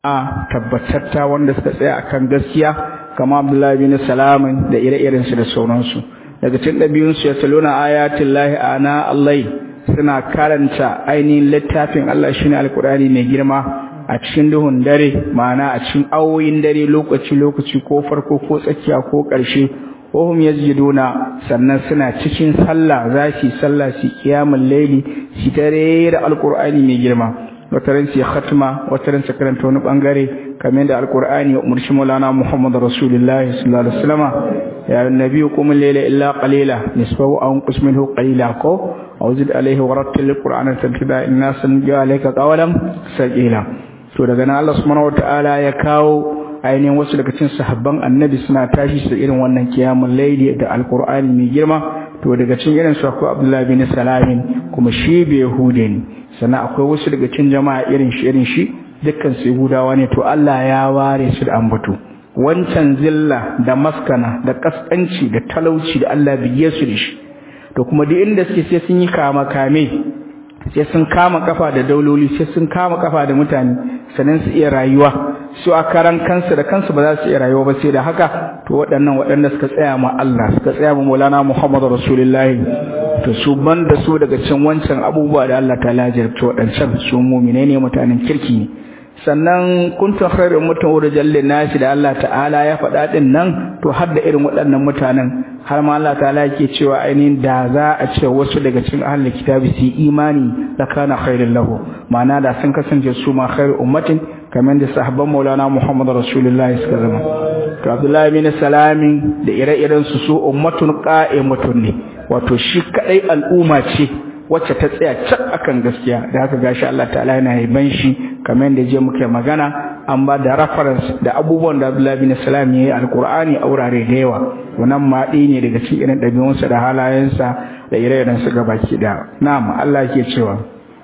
a tabbatatta wanda suka tsaya akan gaskiya kama Abdullahi bin Salamin da ire-iren su da sauransu daga cikin ɗabi'un su ya taluna ayatin lahi ana Allah suna karanta ainihin littafin Allah shine alkurani mai girma a cikin duhun dare ma'ana a cikin awoyin dare lokaci lokaci ko farko ko tsakiya ko ƙarshe wahum yasjuduna sannan suna cikin sallah za su sallah su kiyamul laili su tare da alkur'ani mai girma wataran su khatma wataran su karanta wani bangare kamar da alkur'ani ya umarci maulana muhammad rasulullahi sallallahu alaihi wasallam ya annabi qum layla illa qalila nisfahu aw qis minhu qalila ko aw zid alayhi wa rattil alqur'ana tartila inna sanja alayka qawlan sajila to daga nan Allah subhanahu wataala ya kawo ainihin wasu daga cikin sahabban annabi suna tashi su irin wannan kiyamul layli da alqur'ani mai girma to daga cikin irin su akwai abdullahi bin salamin kuma shi bai yahude ne sannan akwai wasu daga cikin jama'a irin shi irin shi dukkan su yahudawa ne to Allah ya ware su da ambato wancan zilla da maskana da kaskanci da talauci da Allah biye su da shi to kuma duk inda suke sai sun yi kama kame sai sun kama kafa da dauloli sai sun kama kafa da mutane sannan su iya rayuwa su a karan kansu da kansu ba za su iya rayuwa ba sai da haka to waɗannan waɗanda suka tsaya ma Allah suka tsaya ma Maulana Muhammadu Rasulullahi to su banda su daga cin wancan abubuwa da Allah ta lajirta waɗancan su mu'mine ne mutanen kirki ne sannan kuntum khairu ummatin urjal nasi da Allah ta'ala ya faɗa din nan to har da irin waɗannan mutanen har ma Allah ta'ala yake cewa ainihin da za a ce wasu daga cikin ahlul kitabi su imani la kana khairul lahu ma'ana da sun kasance su ma khairu ummatin kamar da sahabban Maulana Muhammad Rasulullahi suka zama to Abdullahi bin Salami da ire-iren su su ummatun qa'imatun ne wato shi kadai al'umma ce wacce ta tsaya cak akan gaskiya da haka gashi Allah ta'ala yana yaban shi kamar yadda je muke magana an ba da reference da abubuwan da Abdullahi bin Salam yayi alqur'ani a wurare da yawa wannan ma ne daga cikin irin dabi'unsa da halayensa da ire-iren su gabaki da na'am Allah yake cewa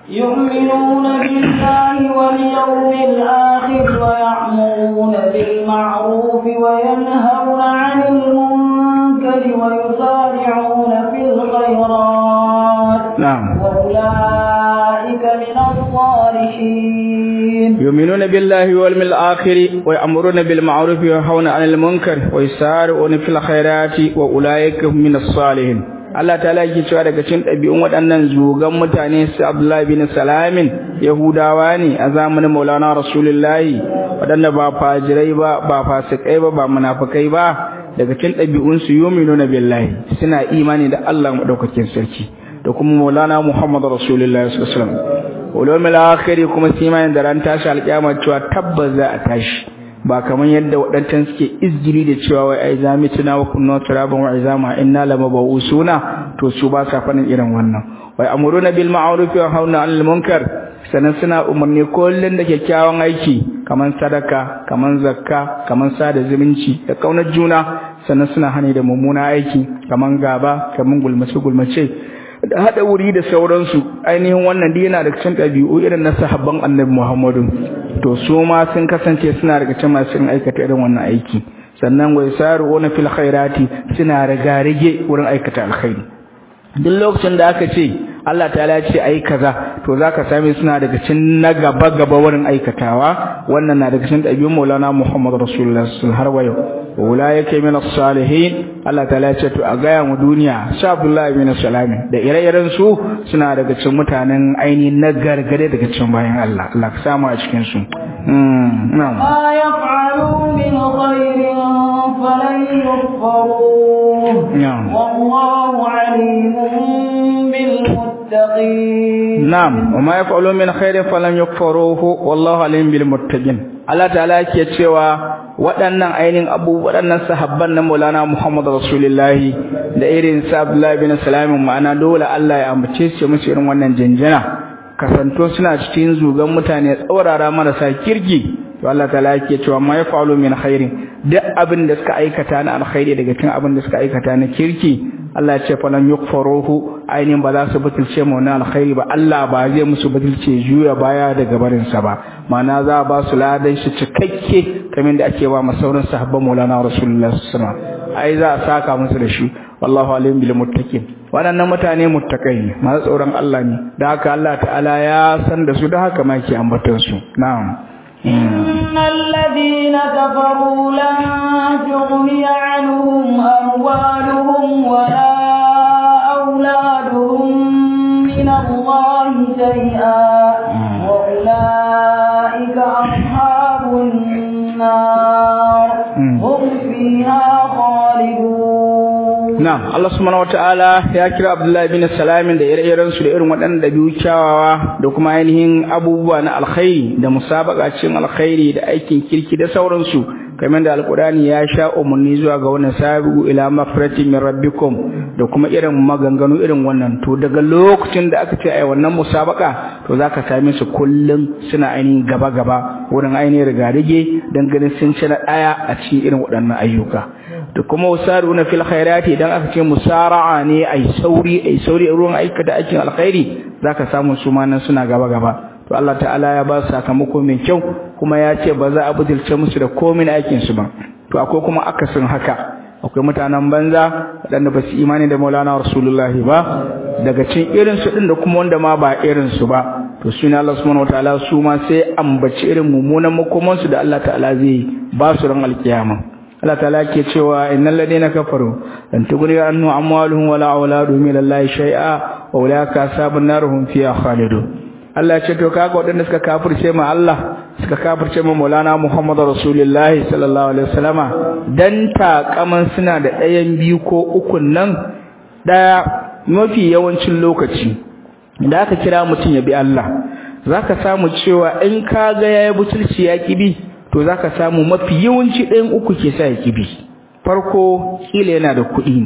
يؤمنون بالله واليوم الآخر ويعمرون بالمعروف وينهون عن المنكر ويسارعون في الخيرات نعم وأولئك من الصالحين يؤمنون بالله واليوم الآخر ويأمرون بالمعروف وينهون عن المنكر ويسارعون في الخيرات وأولئك من الصالحين Allah ta yake cewa daga cikin ɗabi'un waɗannan zugan mutane su Abdullahi bin Salamin Yahudawa ne a zamanin Maulana Rasulullahi waɗanda ba fajirai ba ba fasikai ba ba munafikai ba daga cikin ɗabi'un su yuminuna billahi suna imani da Allah madaukakin sarki da kuma Maulana Muhammad Rasulullahi sallallahu alaihi wasallam ulumul akhir kuma su imani da ran tashi alƙiyama cewa tabbas za a tashi ba kamar yadda waɗancan suke izgiri da cewa wai ai zami tuna wa kunna turaban wa izama inna lamabusuna to su ba sa fadin irin wannan wai amuruna bil ma'ruf wa hauna 'anil munkar sanan suna umarni kullun da kyakkyawan aiki kaman sadaka kaman zakka kaman sada zumunci da kaunar juna sannan suna hani da mummuna aiki kaman gaba kaman gulmace gulmace da hada wuri da sauransu ainihin wannan dai yana da cikin ɗabi'u irin na sahabban annabi Muhammadu to su ma sun kasance suna daga cikin masu aikata irin wannan aiki sannan wai saruuna fil khairati suna riga rige wurin aikata alkhairi duk lokacin da aka ce Allah ta'ala ya ce ayi kaza to zaka same suna daga cikin na gaba gaba wurin aikatawa wannan na daga cikin ɗabi'un Maulana Muhammad Rasulullah sallallahu har wayo ulaika min as-salihin Allah ta'ala ya ce to a gaya mu duniya sha Abdullahi bin Salam da ire-iren su suna daga cikin mutanen ainihin na gargade daga cikin bayan Allah Allah ka samu a cikin su na'am ما يفعلوا من خير فلن يكفروه نعم. والله عليم بالمتقين Na'am, wa ma yaf'alu min khairin falan yakfuruhu wallahu alim bil muttaqin. Allah ta'ala yake cewa waɗannan ainihin abu waɗannan sahabban na Maulana Muhammad Rasulullahi da irin sa Abdullah bin Salam ma'ana dole Allah ya ambace su musu irin wannan janjana. Kasanto suna cikin zugan mutane tsaurara marasa kirki to Allah ta'ala yake cewa ma yaf'alu min khairin duk abin da suka aikata na alkhairi daga cikin abin da suka aikata na kirki Allah ya ce falan yukfaruhu ainihin ba za su butulce mu na alkhairi ba Allah ba zai musu butulce juya baya daga barin sa ba ma'ana za ba su ladan shi cikakke kamar da ake ba masauran sahabban Maulana Rasulullah sallallahu alaihi wasallam ai za a saka musu da shi wallahu alim bil muttaqin waɗannan mutane muttakai ne masu tsoron Allah ne da haka Allah ta'ala ya san da su da haka ma yake ambaton su na'am إن الذين كفروا لن تغني عنهم أموالهم ولا أولادهم من الله شيئا وأولئك أصحاب النار هم فيها خالدون Na'am, Allah subhanahu wata'ala ya kira Abdullahi bin Salamin da ire-iren su da irin waɗanda biyu kyawawa da kuma ainihin abubuwa na alkhairi da musabaka cikin alkhairi da aikin kirki da sauransu kamar da alkurani ya sha umarni zuwa ga wannan sabiqu ila maghfirati min rabbikum da kuma irin maganganu irin wannan to daga lokacin da aka ce ai wannan musabaka to zaka same su kullun suna ainihin gaba gaba wurin ainihin rigarige dan ganin sun ci na daya a cikin irin waɗannan ayyuka da kuma wasaruna fil khairati idan aka ce musara'a ne ai sauri ai sauri ruwan aikata aikin alkhairi zaka samu su ma nan suna gaba gaba to Allah ta'ala ya ba su sakamako mai kyau kuma ya ce ba za a butulce musu da komai na aikin su ba to akwai kuma akasin haka akwai mutanen banza waɗanda ba su imani da Maulana Rasulullahi ba daga cikin irin su din da kuma wanda ma ba irin su ba to shi ne Allah subhanahu wataala su ma sai ambaci irin mummunan makoman su da Allah ta'ala zai ba su ran alkiyama Allah ta'ala ke cewa innal ladina kafaru lan tughni anhu amwaluhum wala auladuhum min Allah shay'a wa ulaka ashabun narhum fiha khalidun Allah ya ce to kaga wadanda suka kafirce ma Allah suka kafirce ma Maulana Muhammad Rasulullah sallallahu alaihi wasallama dan takaman suna da ɗayan biyu ko uku nan daya mafi yawancin lokaci da aka kira mutum ya bi Allah zaka samu cewa in kaga yayi butulci ya kibi to zaka samu mafi yawanci ɗayan uku ke sa ya kibi farko kila yana da kuɗi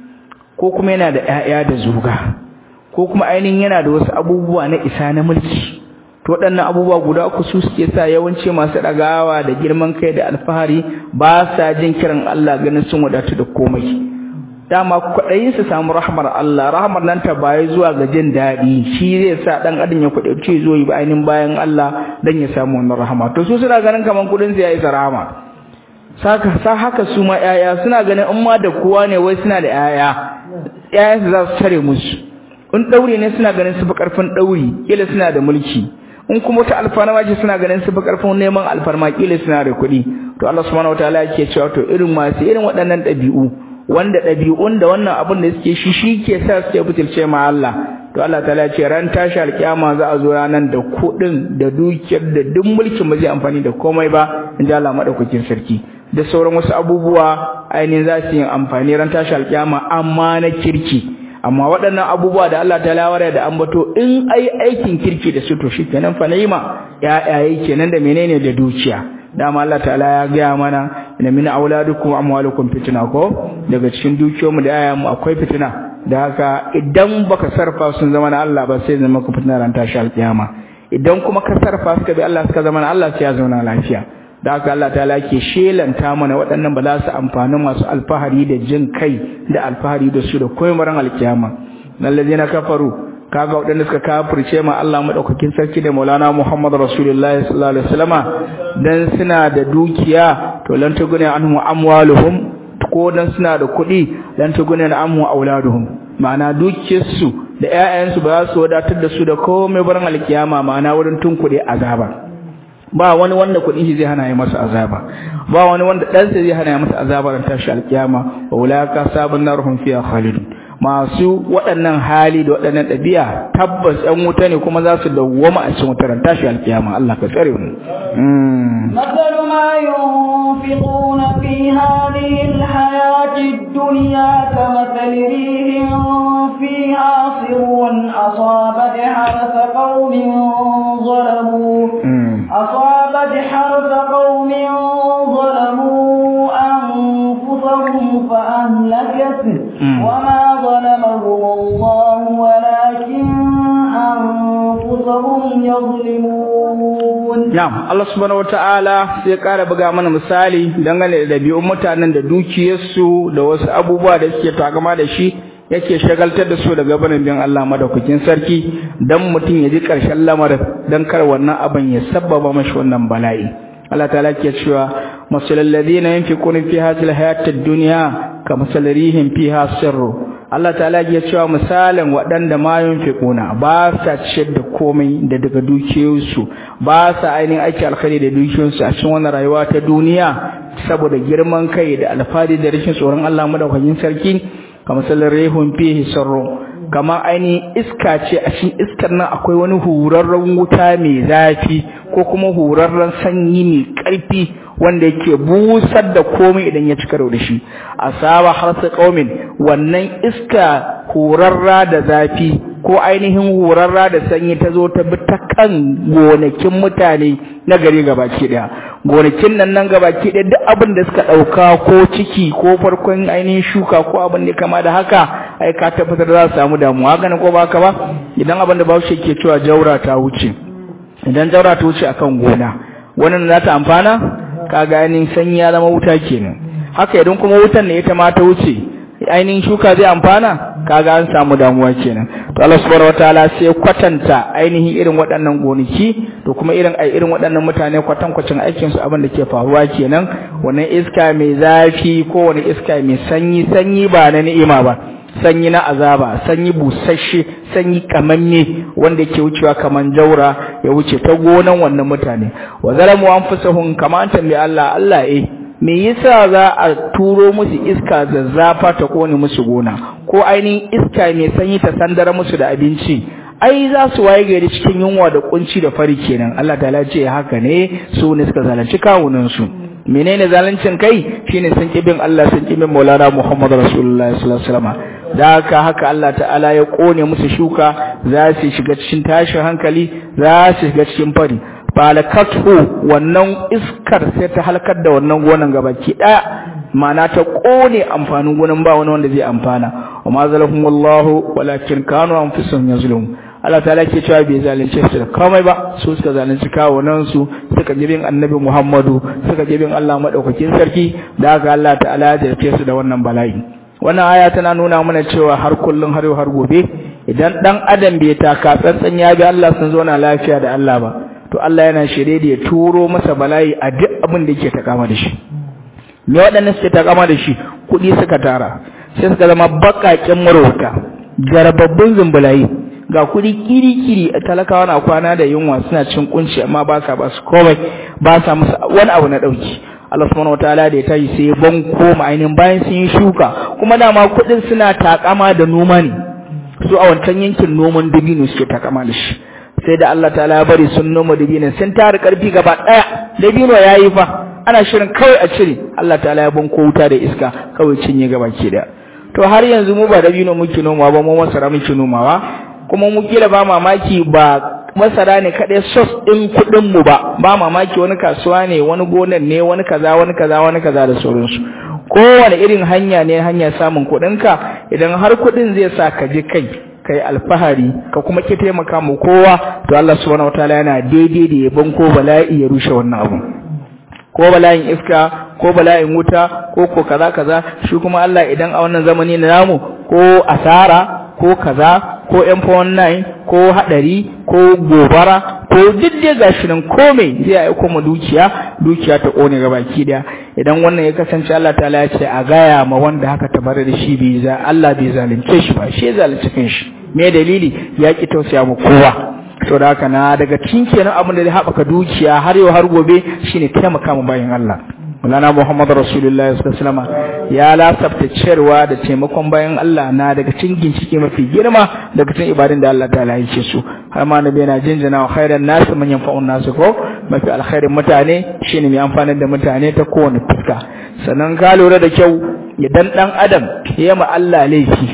ko kuma yana da ƴaƴa da zuga ko kuma ainihin yana da wasu abubuwa na isa na mulki to waɗannan abubuwa guda uku su suke sa yawanci masu ɗagawa da girman kai da alfahari ba sa jin kiran Allah ganin sun wadatu da komai dama kwaɗayin su samu rahmar Allah rahmar nan ta baya zuwa ga jin daɗi shi zai sa ɗan adam ya kwaɗauce zo yi ainihin bayan Allah dan ya samu wannan rahama to su suna ganin kaman kuɗin su ya isa rahama saka sa haka su ma ƴaƴa suna ganin in ma da kowa ne wai suna da ƴaƴa ƴaƴansu za su tare musu in ɗauri ne suna ganin su fi ƙarfin ɗauri kila suna da mulki in kuma wata alfarma ce suna ganin su fi ƙarfin neman alfarma kila suna da kuɗi to Allah subhanahu wataala yake cewa to irin masu irin waɗannan ɗabi'u wanda ɗabi'un da wannan abin da suke shi shi ke sa suke butulce ma Allah to Allah ta'ala ce ran tashi alkiyama za a zo ranan da kuɗin da dukiyar da duk mulkin ba zai amfani da komai ba in ji Allah madaukakin sarki da sauran wasu abubuwa ainihin za su yi amfani ran tashi alkiyama amma na kirki amma waɗannan abubuwa da Allah ta lawara da ambato in ai aikin kirki da su to shikenan fa naima ya'yaye kenan da menene da dukiya dama Allah ta'ala ya gaya mana inna min auladukum amwalukum fitna ko daga cikin dukiyoyinmu da yayanmu akwai fitina da haka idan baka sarfa sun zama na Allah ba sai zama ku fitina ran tashi alkiyama idan kuma ka sarfa suka bi Allah suka zama na Allah sai ya zauna lafiya da haka Allah ta'ala ke shelanta mana waɗannan ba za su amfani masu alfahari da jin kai da alfahari da su da koymaran alkiyama na kafaru kaga waɗanda suka kafirce ma Allah madaukakin sarki da Maulana Muhammad Rasulullahi sallallahu alaihi wasallama dan suna da dukiya to lan tugune anhu amwaluhum ko dan suna da kuɗi lan tugune anhu auladuhum ma'ana dukiyarsu da ƴaƴansu ba za su wadatar da su da komai barin alkiyama ma'ana wurin tunkuɗe azaba ba wani wanda kuɗin shi zai hana ya masa azaba ba wani wanda ɗansa zai hana ya masa azaba ran tashi alkiyama wa ulaka sabun narhum fiha khalidun masu waɗannan hali da waɗannan ɗabi'a tabbas ɗan wuta ne kuma za su dawwama a cikin wutar tashi alkiyama Allah ka tsare mu مثل ما ينفقون في هذه الحياة الدنيا كمثل ريح فيها صر أصابت حرث قوم ظلموا أصابت حرث قوم ظلموا أنفسهم فأهلكته وما ظلمهم الله ولكن أنفسهم يظلمون نعم الله سبحانه وتعالى sai ƙara buga mana misali dangane da ɗabi'un mutanen da dukiyarsu da wasu abubuwa da suke takama da shi yake shagaltar da su daga barin bin Allah madaukakin sarki dan mutum ya ji ƙarshen lamarin dan kar wannan abin ya sabbaba mashi wannan bala'i Allah ta'ala ke cewa masalal ladina yunfiquna fi hadhihi alhayati ad-dunya kamasalrihim fiha sirru Allah ta'ala ya cewa misalin waɗanda ma yunfiquna ba sa ciyar da komai da daga dukiyoyinsu ba sa ainihin aiki alkhairi da dukiyoyinsu a cikin wannan rayuwa ta duniya saboda girman kai da alfadi da rashin tsoron Allah madaukakin sarki kamar sallar rehun fihi sarro kamar ainihin iska ce a cikin iskar nan akwai wani hurarren wuta mai zafi ko kuma hurarren sanyi mai ƙarfi wanda yake busar da komai idan ya cika da shi asaba harsa qaumin wannan iska hurarra da zafi ko ainihin hurarra da sanyi ta zo ta bi ta kan gonakin mutane na gari gabaki daya gonakin nan nan gabaki daya duk abin da suka dauka ko ciki ko farkon ainihin shuka ko abin da kama da haka ai ka tabbatar da za su samu damuwa haka ne ko ba haka ba idan abin da Bahaushe ke cewa jaura ta wuce idan jaura ta wuce akan gona wannan za ta amfana kaga ainihin sanyi ya zama wuta kenan haka idan kuma wutan ne ita ma ta wuce ainihin shuka zai amfana kaga an samu damuwa kenan to Allah subhanahu wataala sai kwatanta ainihin irin waɗannan gonaki to kuma irin ai irin waɗannan mutane kwatankwacin aikin su abin da ke faruwa kenan wannan iska mai zafi ko wani iska mai sanyi sanyi ba na ni'ima ba sanyi na azaba sanyi busasshe sanyi kamanne wanda yake wucewa kaman jaura ya wuce ta gonan wannan mutane wa zalamu anfusahum kaman tambayi Allah Allah eh me yasa za a turo musu iska zazzafa ta kone musu gona ko ainihin iska mai sanyi ta sandara musu da abinci ai za su waye gari cikin yunwa da kunci da fari kenan Allah ta'ala ce haka ne su ne suka zalunci kawunan su menene zaluncin kai shine sun kibin Allah sun kibin Maulana Muhammad Rasulullah sallallahu alaihi wasallam da haka haka Allah ta'ala ya kone musu shuka za su shiga cikin tashin hankali za su shiga cikin fari falakatu wannan iskar sai ta halkar da wannan gonan gabaki daya ma'ana ta kone amfanin gonan ba wani wanda zai amfana wa ma zalahum wallahu walakin kanu anfusuhum yazlumun Allah ta'ala ke cewa bai zalunce su da komai ba su suka zalunci kawunan su suka jibin annabi Muhammadu suka jibin Allah madaukakin sarki da haka Allah ta'ala ya jarfe su da wannan bala'i wannan aya tana nuna mana cewa har kullun har har gobe idan dan adam bai taka tsantsan ya bi Allah sun zo na lafiya da Allah ba to Allah yana shirye da ya turo masa bala'i a duk abin da yake takama da shi me waɗannan suke takama da shi kuɗi suka tara sai suka zama baƙaƙen marauta garababbun zumbulayi ga kuɗi kiri-kiri talakawa na kwana da yunwa suna cin kunci amma ba sa ba su komai ba sa musu wani abu na ɗauki Allah subhanahu wataala da ya tashi sai ban koma ainihin bayan sun yi shuka kuma dama kuɗin suna takama da noma ne su a wancan yankin noman dabino suke takama da shi sai da Allah ta'ala ya bari sun noma dabino sun tara karfi gaba daya dabino yayi fa ana shirin kawai a cire Allah ta'ala ya banko wuta da iska kawai cinye gaba ke da to har yanzu mu ba dabino muke nomawa ba mu masara muke nomawa kuma mu kila ba mamaki ba masara ne kadai sos din kudin mu ba ba mamaki wani kasuwa ne wani gonan ne wani kaza wani kaza wani kaza da sauransu kowane irin hanya ne hanya samun kuɗinka idan har kuɗin zai sa ka ji kai kai alfahari ka kuma ki taimaka mu kowa to Allah subhanahu wataala yana daidai da yabon ko bala'i ya rushe wannan abu ko bala'in iska ko bala'in wuta ko ko kaza kaza shi kuma Allah idan a wannan zamani na namu ko asara ko kaza ko M49 ko hadari ko gobara ko duk dai gashi nan komai zai aiko mu dukiya dukiya ta kone gabaki daya idan wannan ya kasance Allah ta'ala ya ce a gaya ma wanda haka ta bar da shi bai za Allah bai zalunce shi ba shi ya zalunce kanshi me dalili ya ki tausaya mu kowa to da haka na daga cikin kenan abin da zai haɓaka dukiya har yau har gobe shine taimaka mu bayan Allah Mulana Muhammad Rasulullah sallallahu ya lasafta ciyarwa da taimakon bayan Allah na daga cikin ginshiki mafi girma daga cikin ibadun da Allah ta'ala yake su har ma nabi yana jinjina wa khairan nas man yanfa'un nas ko mafi alkhairin mutane shine mai amfanar da mutane ta kowane fuska sannan ka lura da kyau idan dan adam ya ma Allah laifi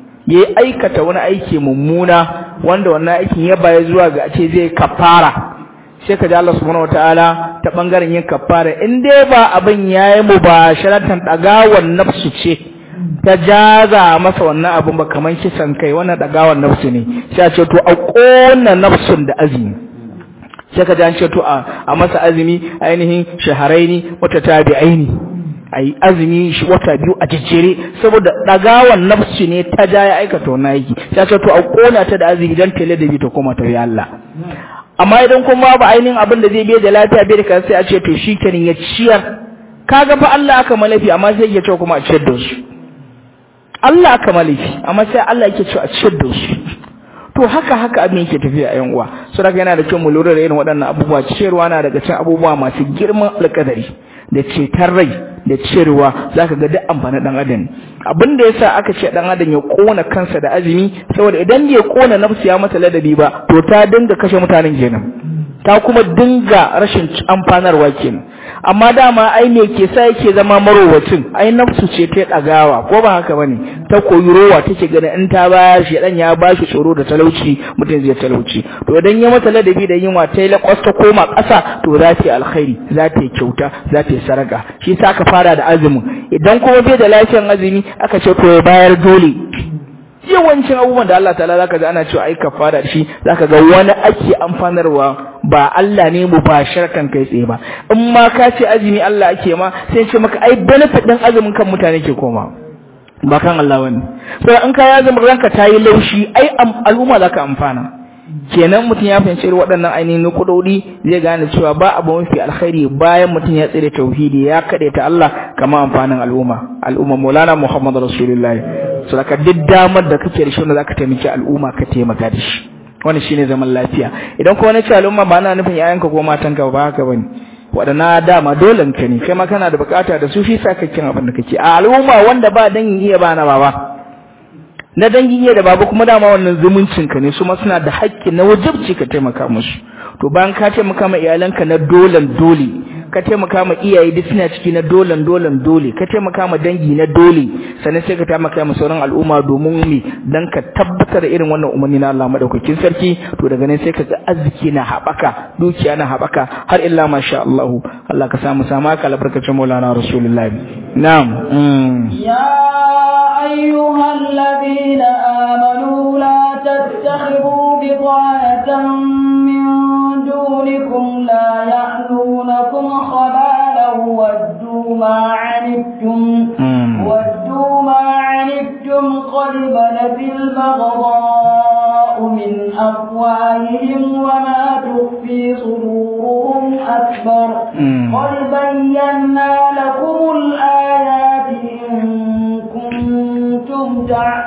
ya aikata wani aiki mummuna wanda wannan aikin ya baya zuwa ga ce zai kafara sai ka ji Allah subhanahu wataala ta bangaren yin kafara in dai ba abin yayi mubasharatan dagawan nafsu ce ta jaza masa wannan abin ba kaman kisan kai wannan dagawan nafsu ne sai a ce to a kona nafsun da azumi sai ka ji an ce to a masa azumi ainihin shaharaini wata tabi'aini ai azumi shi wata biyu a jejjere saboda dagawan nafsu ne ta ja ya aikata wannan aiki sai ce to a kona ta da azumi dan tele da bi ta koma ta Allah amma idan kuma ba ainihin abin da zai biye da lafiya bai da kan sai a ce to shikenan ya ciyar kaga fa Allah aka malafi amma sai ya ce kuma a ciyar da su Allah aka malifi amma sai Allah yake cewa a ciyar da su to haka haka abin yake tafiya a yan uwa so daga yana da kyau mu lura da irin waɗannan abubuwa ciyarwa na daga cikin abubuwa masu girman alƙadari da cetar rai da ciyarwa zaka ga duk amfanin dan adam abin da yasa aka ce dan adam ya kona kansa da azumi saboda idan bai kona nafsu ya masa ladabi ba to ta dinga kashe mutanen kenan ta kuma dinga rashin amfanarwa kenan amma dama ai me ke sa yake zama marowacin ai nafsu ce ta dagawa ko ba haka bane ta koyi rowa take ganin in ta bayar shi dan ya bashi tsoro da talauci mutum zai talauci to idan ya mata ladabi da yunwa ta yi lakwas ta koma ƙasa to za ta yi alkhairi za ta yi kyauta za ta yi saraka shi sa aka fara da azumin idan kuma bai da lafiyan azumi aka ce to ya bayar dole yawancin abubuwan da Allah ta'ala zaka ga ana cewa ai kafara shi zaka ga wani ake amfanarwa ba Allah ne mu ba sharkan kai tsaye ba in ma ka ce azumi Allah ake ma sai ce maka ai benefit din azumin kan mutane ke koma ba kan Allah wani sai in ka ya zama ranka tayi laushi ai al'umma zaka amfana kenan mutum ya fahimci irin waɗannan ainihin nukudodi zai gane cewa ba abu mafi alkhairi bayan mutum ya tsire tauhidi ya kaɗe ta Allah kama amfanin al'umma al'umma maulana muhammad rasulullahi so daga duk damar da kake da shi wanda zaka taimaki al'umma ka taimaka da shi wani shine zaman lafiya idan kuma na ce al'umma ba na nufin yayanka ko matanka ba haka bane waɗana dama dole ka ne kai ma kana da bukata da su shi sa kake abin da kake a al'umma wanda ba dangin iya ba na baba na dangin iya da baba kuma dama wannan zumuncin ka ne su ma suna da haƙƙi na wajibci ka taimaka musu to bayan ka taimaka ma iyalanka na dolan dole ka taimaka ma iyaye duk suna ciki na dolan dolan dole ka taimaka ma dangi na dole sannan sai ka taimaka ma sauran al'umma domin me dan ka tabbatar irin wannan umarni na Allah madaukakin sarki to daga nan sai ka ga arziki na haɓaka dukiya na haɓaka har illa masha Allah Allah ka samu sama ka albarkacin Maulana Rasulullahi na'am يا أيها الذين آمنوا لا تتخذوا بطانة من دونكم لا يألونكم خبالا ودوا ما عنتم ودوا ما عنتم قد بدت البغضاء من أفواههم وما تخفي صدورهم أكبر قد بينا لكم الآيات إن كنتم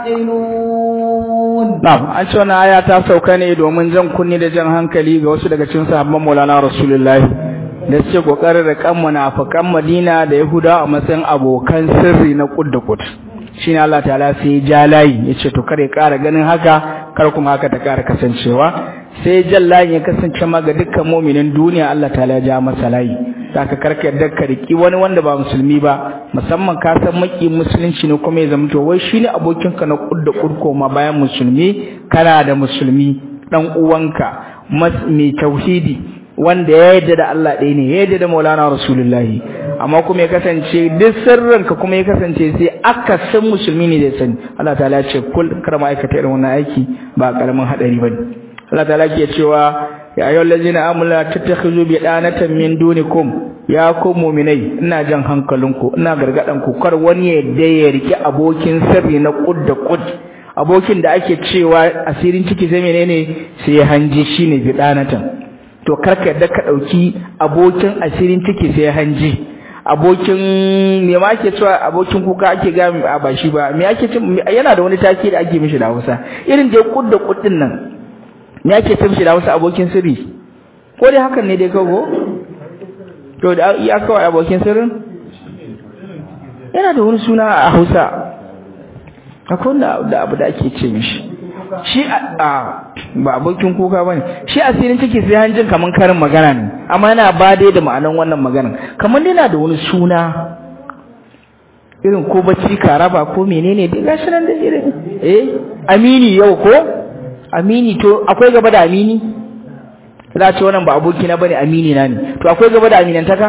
تعقلون Na'am, an ce wannan aya ta sauka ne domin jan kunni da jan hankali ga wasu daga cikin sahabban Maulana Rasulullahi da suke kokarin da kan munafikan Madina da Yahuda a matsayin abokan sirri na kud da kud. Shine Allah Ta'ala sai ya ja layi yace to kare ƙara ganin haka kar kuma haka ta ƙara kasancewa sai jan layin ya kasance ma ga dukkan mu'minin duniya Allah Ta'ala ya ja masa layi. Saka karka yadda ka riki wani wanda ba musulmi ba musamman ka san maki musulunci ne kuma ya zama to wai shine abokinka na kud da kud koma bayan musulmi kana da musulmi dan uwanka mai tauhidi wanda ya yarda da Allah ɗaya ne ya yarda da Maulana Rasulullahi amma kuma ya kasance duk sirrinka kuma ya kasance sai aka san musulmi ne da sani Allah ta'ala ya ce kul kar ma aikata irin wannan aiki ba karamin hadari bane Allah ta'ala ke cewa ya ayyuhal ladzina amanu la tattakhizu bi danatan min dunikum ya ku mu'minai ina jan hankalinku ina gargadan ku kar wani ya yadda ya riki abokin sirri na kud da kud abokin da ake cewa asirin ciki sai menene sai hanji shine bi danatan to karka yadda ka dauki abokin asirin ciki sai hanji abokin me ma ake cewa abokin kuka ake ga a ba shi ba me ake ce yana da wani take da ake mishi da Hausa irin dai kud da kud din nan me ake ce mishi da Hausa abokin sirri ko dai hakan ne dai kago to da ya kawai abokin sirrin yana da wani suna a Hausa akwai wanda da abu da ake ce mishi shi a ba abokin kuka bane shi asirin ciki sai hanjin kaman karin magana ne amma yana ba dai da ma'anan wannan maganan kaman dai yana da wani suna irin ko bacci karaba ko menene dai gashi nan da irin eh amini yau ko amini to akwai gaba da amini za ce wannan ba aboki na bane amini na ne to akwai gaba da aminantaka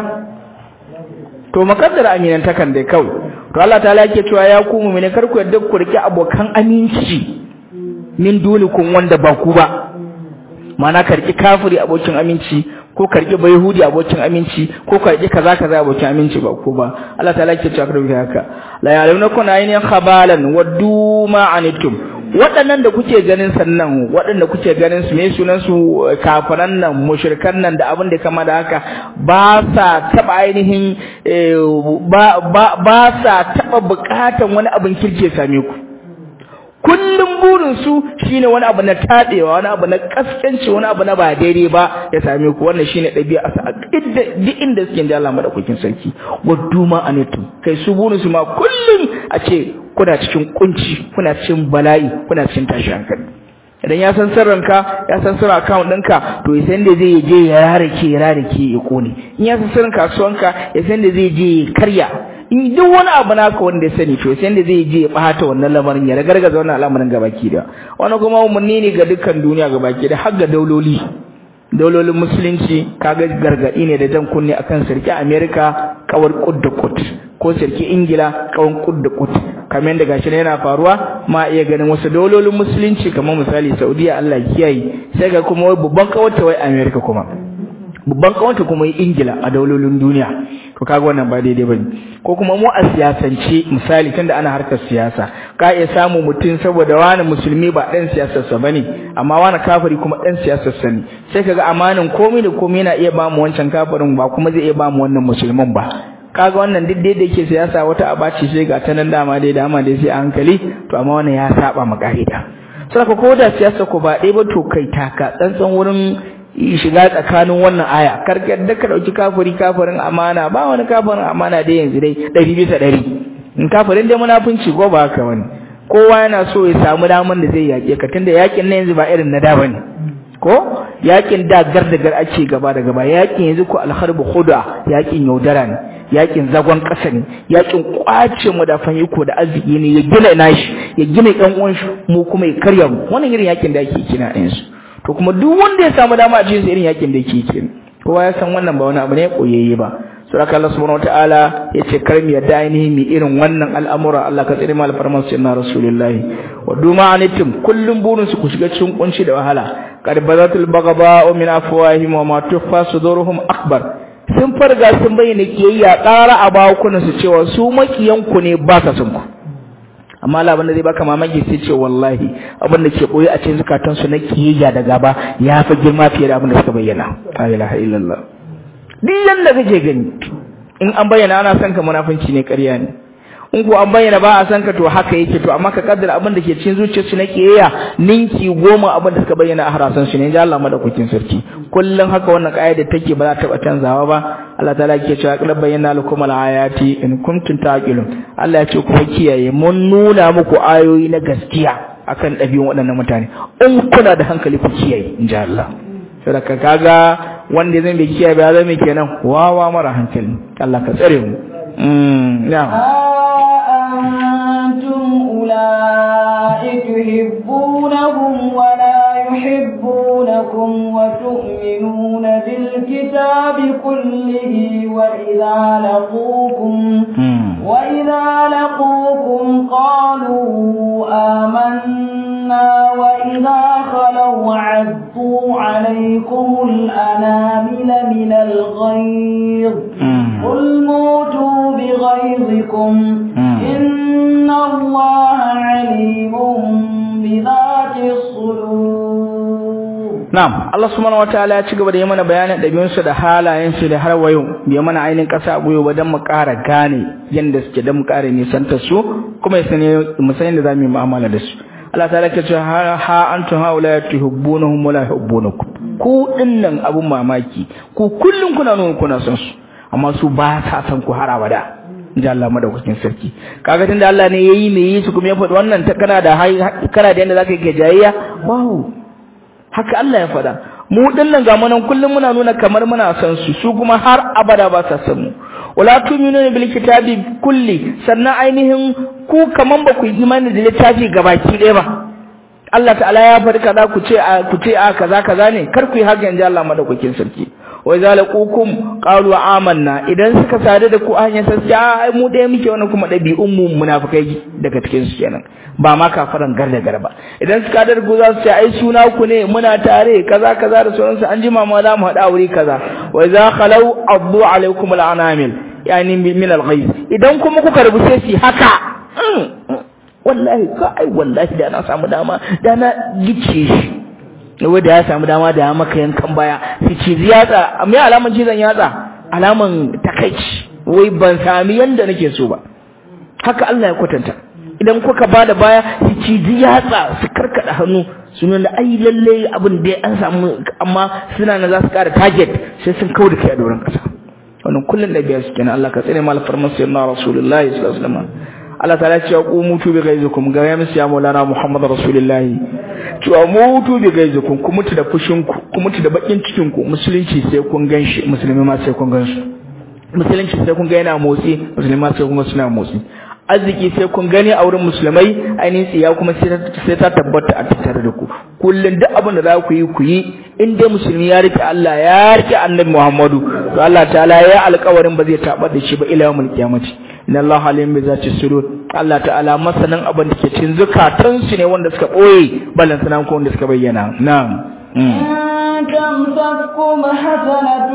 to makaddara aminantakan dai kawai to Allah ta'ala yake cewa ya ku mu'mini kar ku yadda ku rike abokan aminci min dunikum wanda ba ku ba mana karki kafiri abokin aminci ko karki bayhudi abokin aminci ko karki kaza kaza abokin aminci ba ku ba Allah ta'ala yake cewa kar haka la ya'lamunakum aynin khabalan waddu ma anitum waɗannan da kuke ganin sannan waɗanda kuke ganin su me sunan su kafiran nan mushrikan nan da abin da kama da haka ba sa taba ainihin ba ba ba sa taba bukatan wani abin kirke same ku kullum burin su shine wani abu na tadewa wani abu na kaskanci wani abu na ba daidai ba ya same ku wannan shine dabi'a sa duk inda suke da Allah madaukakin sarki waddu ma anitum kai su burin su ma kullum a ce kuna cikin kunci kuna cikin bala'i kuna cikin tashi hankali idan ya san sirrinka ya san sirrin account ɗinka to ya san da zai je ya rarake ya rarake ya kone in ya san sirrin kasuwanka ya san da zai je ya karya in duk wani abu naka wanda ya sani to sai da zai je ya bata wannan lamarin ya ragargaza wannan al'amarin gabaki da wani kuma umarni ne ga dukkan duniya gabaki da har ga dauloli daulolin musulunci kaga gargadi ne da jan kunne akan sarki America kawar kud da kud ko sarki Ingila kawan kud da kud kamar yadda gashi yana faruwa ma iya ganin wasu daulolin musulunci kamar misali Saudiya Allah kiyaye sai ga kuma wai babban kawarta wai America kuma babban kawanta kuma yi ingila a daulolin duniya to kaga wannan ba daidai bane ko kuma mu a siyasance misali tunda ana harkar siyasa ka iya samu mutum saboda wani musulmi ba dan siyasar sa bane amma wani kafiri kuma dan siyasar sa ne sai kaga amanin komai da komai yana iya ba mu wancan kafirin ba kuma zai iya ba mu wannan musulmin ba kaga wannan duk da yake siyasa wata abaci sai ga ta nan dama dai dama dai sai a hankali to amma wannan ya saba ma ka'ida saboda ko da siyasa ko ba ɗaya ba to kai taka tsantsan wurin shiga tsakanin wannan aya kar yadda ka dauki kafiri kafirin amana ba wani kafirin amana dai yanzu dai ɗari bisa ɗari in kafirin dai munafunci ko ba haka wani kowa yana so ya samu daman da zai yaƙe ka tunda yaƙin na yanzu ba irin na da bane ko yaƙin da gar da gar ake gaba da gaba yaƙin yanzu ko alharbu khuda yaƙin yaudara ne yaƙin zagon ƙasa ne yaƙin kwace mu da iko da arziki ne ya gina nashi ya gina ƴan uwan shi mu kuma ya karya mu wannan irin yaƙin da ake kina yanzu to kuma duk wanda ya samu dama a cikin irin yakin da yake kenan kowa ya san wannan ba wani abu ne koyayye ba suraka Allah subhanahu wataala ya ce kar mu yadda ainihin mi irin wannan al'amura Allah ka tsare mu alfarman sayyidina rasulullahi wa duma anitum kullum burin su ku shiga cikin kunci da wahala qad bazatul bagaba min afwahihim wa ma tukhfa suduruhum akbar sun farga sun bayyana kiyayya ƙara a bakunan su cewa su makiyanku ne ba sa sun ku amma Allah abinda zai baka mamaki sai ce wallahi abin da ke boye a cikin zakatan su na kiyayya da gaba ya fi girma fiye da abin da suka bayyana la ilaha illallah duk yanda kake gani in an bayyana ana son ka munafunci ne ƙarya ne in ko an bayyana ba a san ka to haka yake to amma ka kaddara abin da ke cikin zuciyarsu na kiyayya ninki goma abin da suka bayyana a harasan su ne ya Allah madaukakin sarki kullum haka wannan kaida take ba za ta taba canzawa ba Allah ta'ala yake cewa qad bayyana lakum al-ayati in kuntum taqilun Allah ya ce ku kiyaye mun nuna muku ayoyi na gaskiya akan ɗabi'un waɗannan mutane in kuna da hankali ku kiyaye in ji Allah saboda kaga wanda zai bai kiyaye ba zai mai kenan wawa mara hankali Allah ka tsare mu mm na'am أنتم أولئك تحبونهم ولا يحبونكم وتؤمنون بالكتاب كله وإذا لقوكم وإذا لقوكم قالوا آمنا وإذا خلوا عدوا عليكم الأنامل من الغيظ قل موتوا بغيظكم إن الله عليم بذات الصدور نعم الله سبحانه وتعالى ya ci gaba da yi mana bayanin ɗabi'unsu da halayensu da har wayo bai mana ainihin ƙasa goyo ba don mu ƙara gane yadda suke don mu ƙara nisantar su kuma ya sani mu san yadda za mu yi mu'amala da su Allah ta lake cewa ha antum haula tuhibbunahum wa la yuhibbunakum ku dinnan abun mamaki ku kullun kuna nuna kuna son su amma su ba sa san ku har abada inji Allah madaukakin sarki kaga tunda Allah ne yayi me yi su kuma ya faɗi wannan ta kana da kana da yanda zaka yi jayayya wow haka Allah ya faɗa mu dinnan ga munan kullum muna nuna kamar muna san su su kuma har abada ba sa san mu wala tu'minuna bil kitabi kulli sannan ainihin ku kaman ba ku yi imani da littafi gabaki ɗaya ba Allah ta'ala ya faɗi kaza ku ce ku ce a kaza kaza ne kar ku yi haka inji Allah madaukakin sarki wa idza laqukum qalu amanna idan suka sadu da ku a hanyar sassiya ai mu ɗaya muke wannan kuma ɗabi'un mu munafikai daga cikin su kenan ba ma kafaran garda garba idan suka da ku za su ce ai suna ku ne muna tare kaza kaza da sauransu an jima ma za mu haɗa wuri kaza wa idza khalau addu alaikum al'anamil yani min al idan kuma kuka rubuce shi haka wallahi ka ai wallahi da na samu dama da na gice shi wai da ya samu dama da ya maka yankan baya su ci yatsa me alaman cizon yatsa alaman takaici wai ban sami yanda nake so ba haka Allah ya kwatanta idan kuka bada baya su ci yatsa su karkada hannu su nuna ai lalle abin da an samu amma suna na za su kara target sai sun kawo da kai a doron kasa wannan kullun da biya su kenan Allah ka tsare mal farmasi na rasulullahi sallallahu alaihi wasallam Allah ta'ala ce ku mutu bi gaizukum ga ya musu ya maulana Muhammad rasulullahi cewa mutu bi gaizukum ku mutu da fushin ku ku mutu da bakin cikin ku musulunci sai kun ganshi musulmi ma sai kun gansu musulunci sai kun ga yana motsi musulmi ma sai kun ga suna motsi arziki sai kun gani a wurin musulmai ainihin tsiya kuma sai ta tabbata a tattare da ku kullum duk abin da za ku yi ku yi in dai musulmi ya rike Allah ya rike annabi Muhammadu to Allah ta'ala ya alƙawarin ba zai tabar da shi ba ila yawmul qiyamati inna Allah alim bi zati sudur Allah ta'ala masanin abin da ke cikin zukatan su ne wanda suka boye balan sanan ko wanda suka bayyana na'am تمسككم حسنة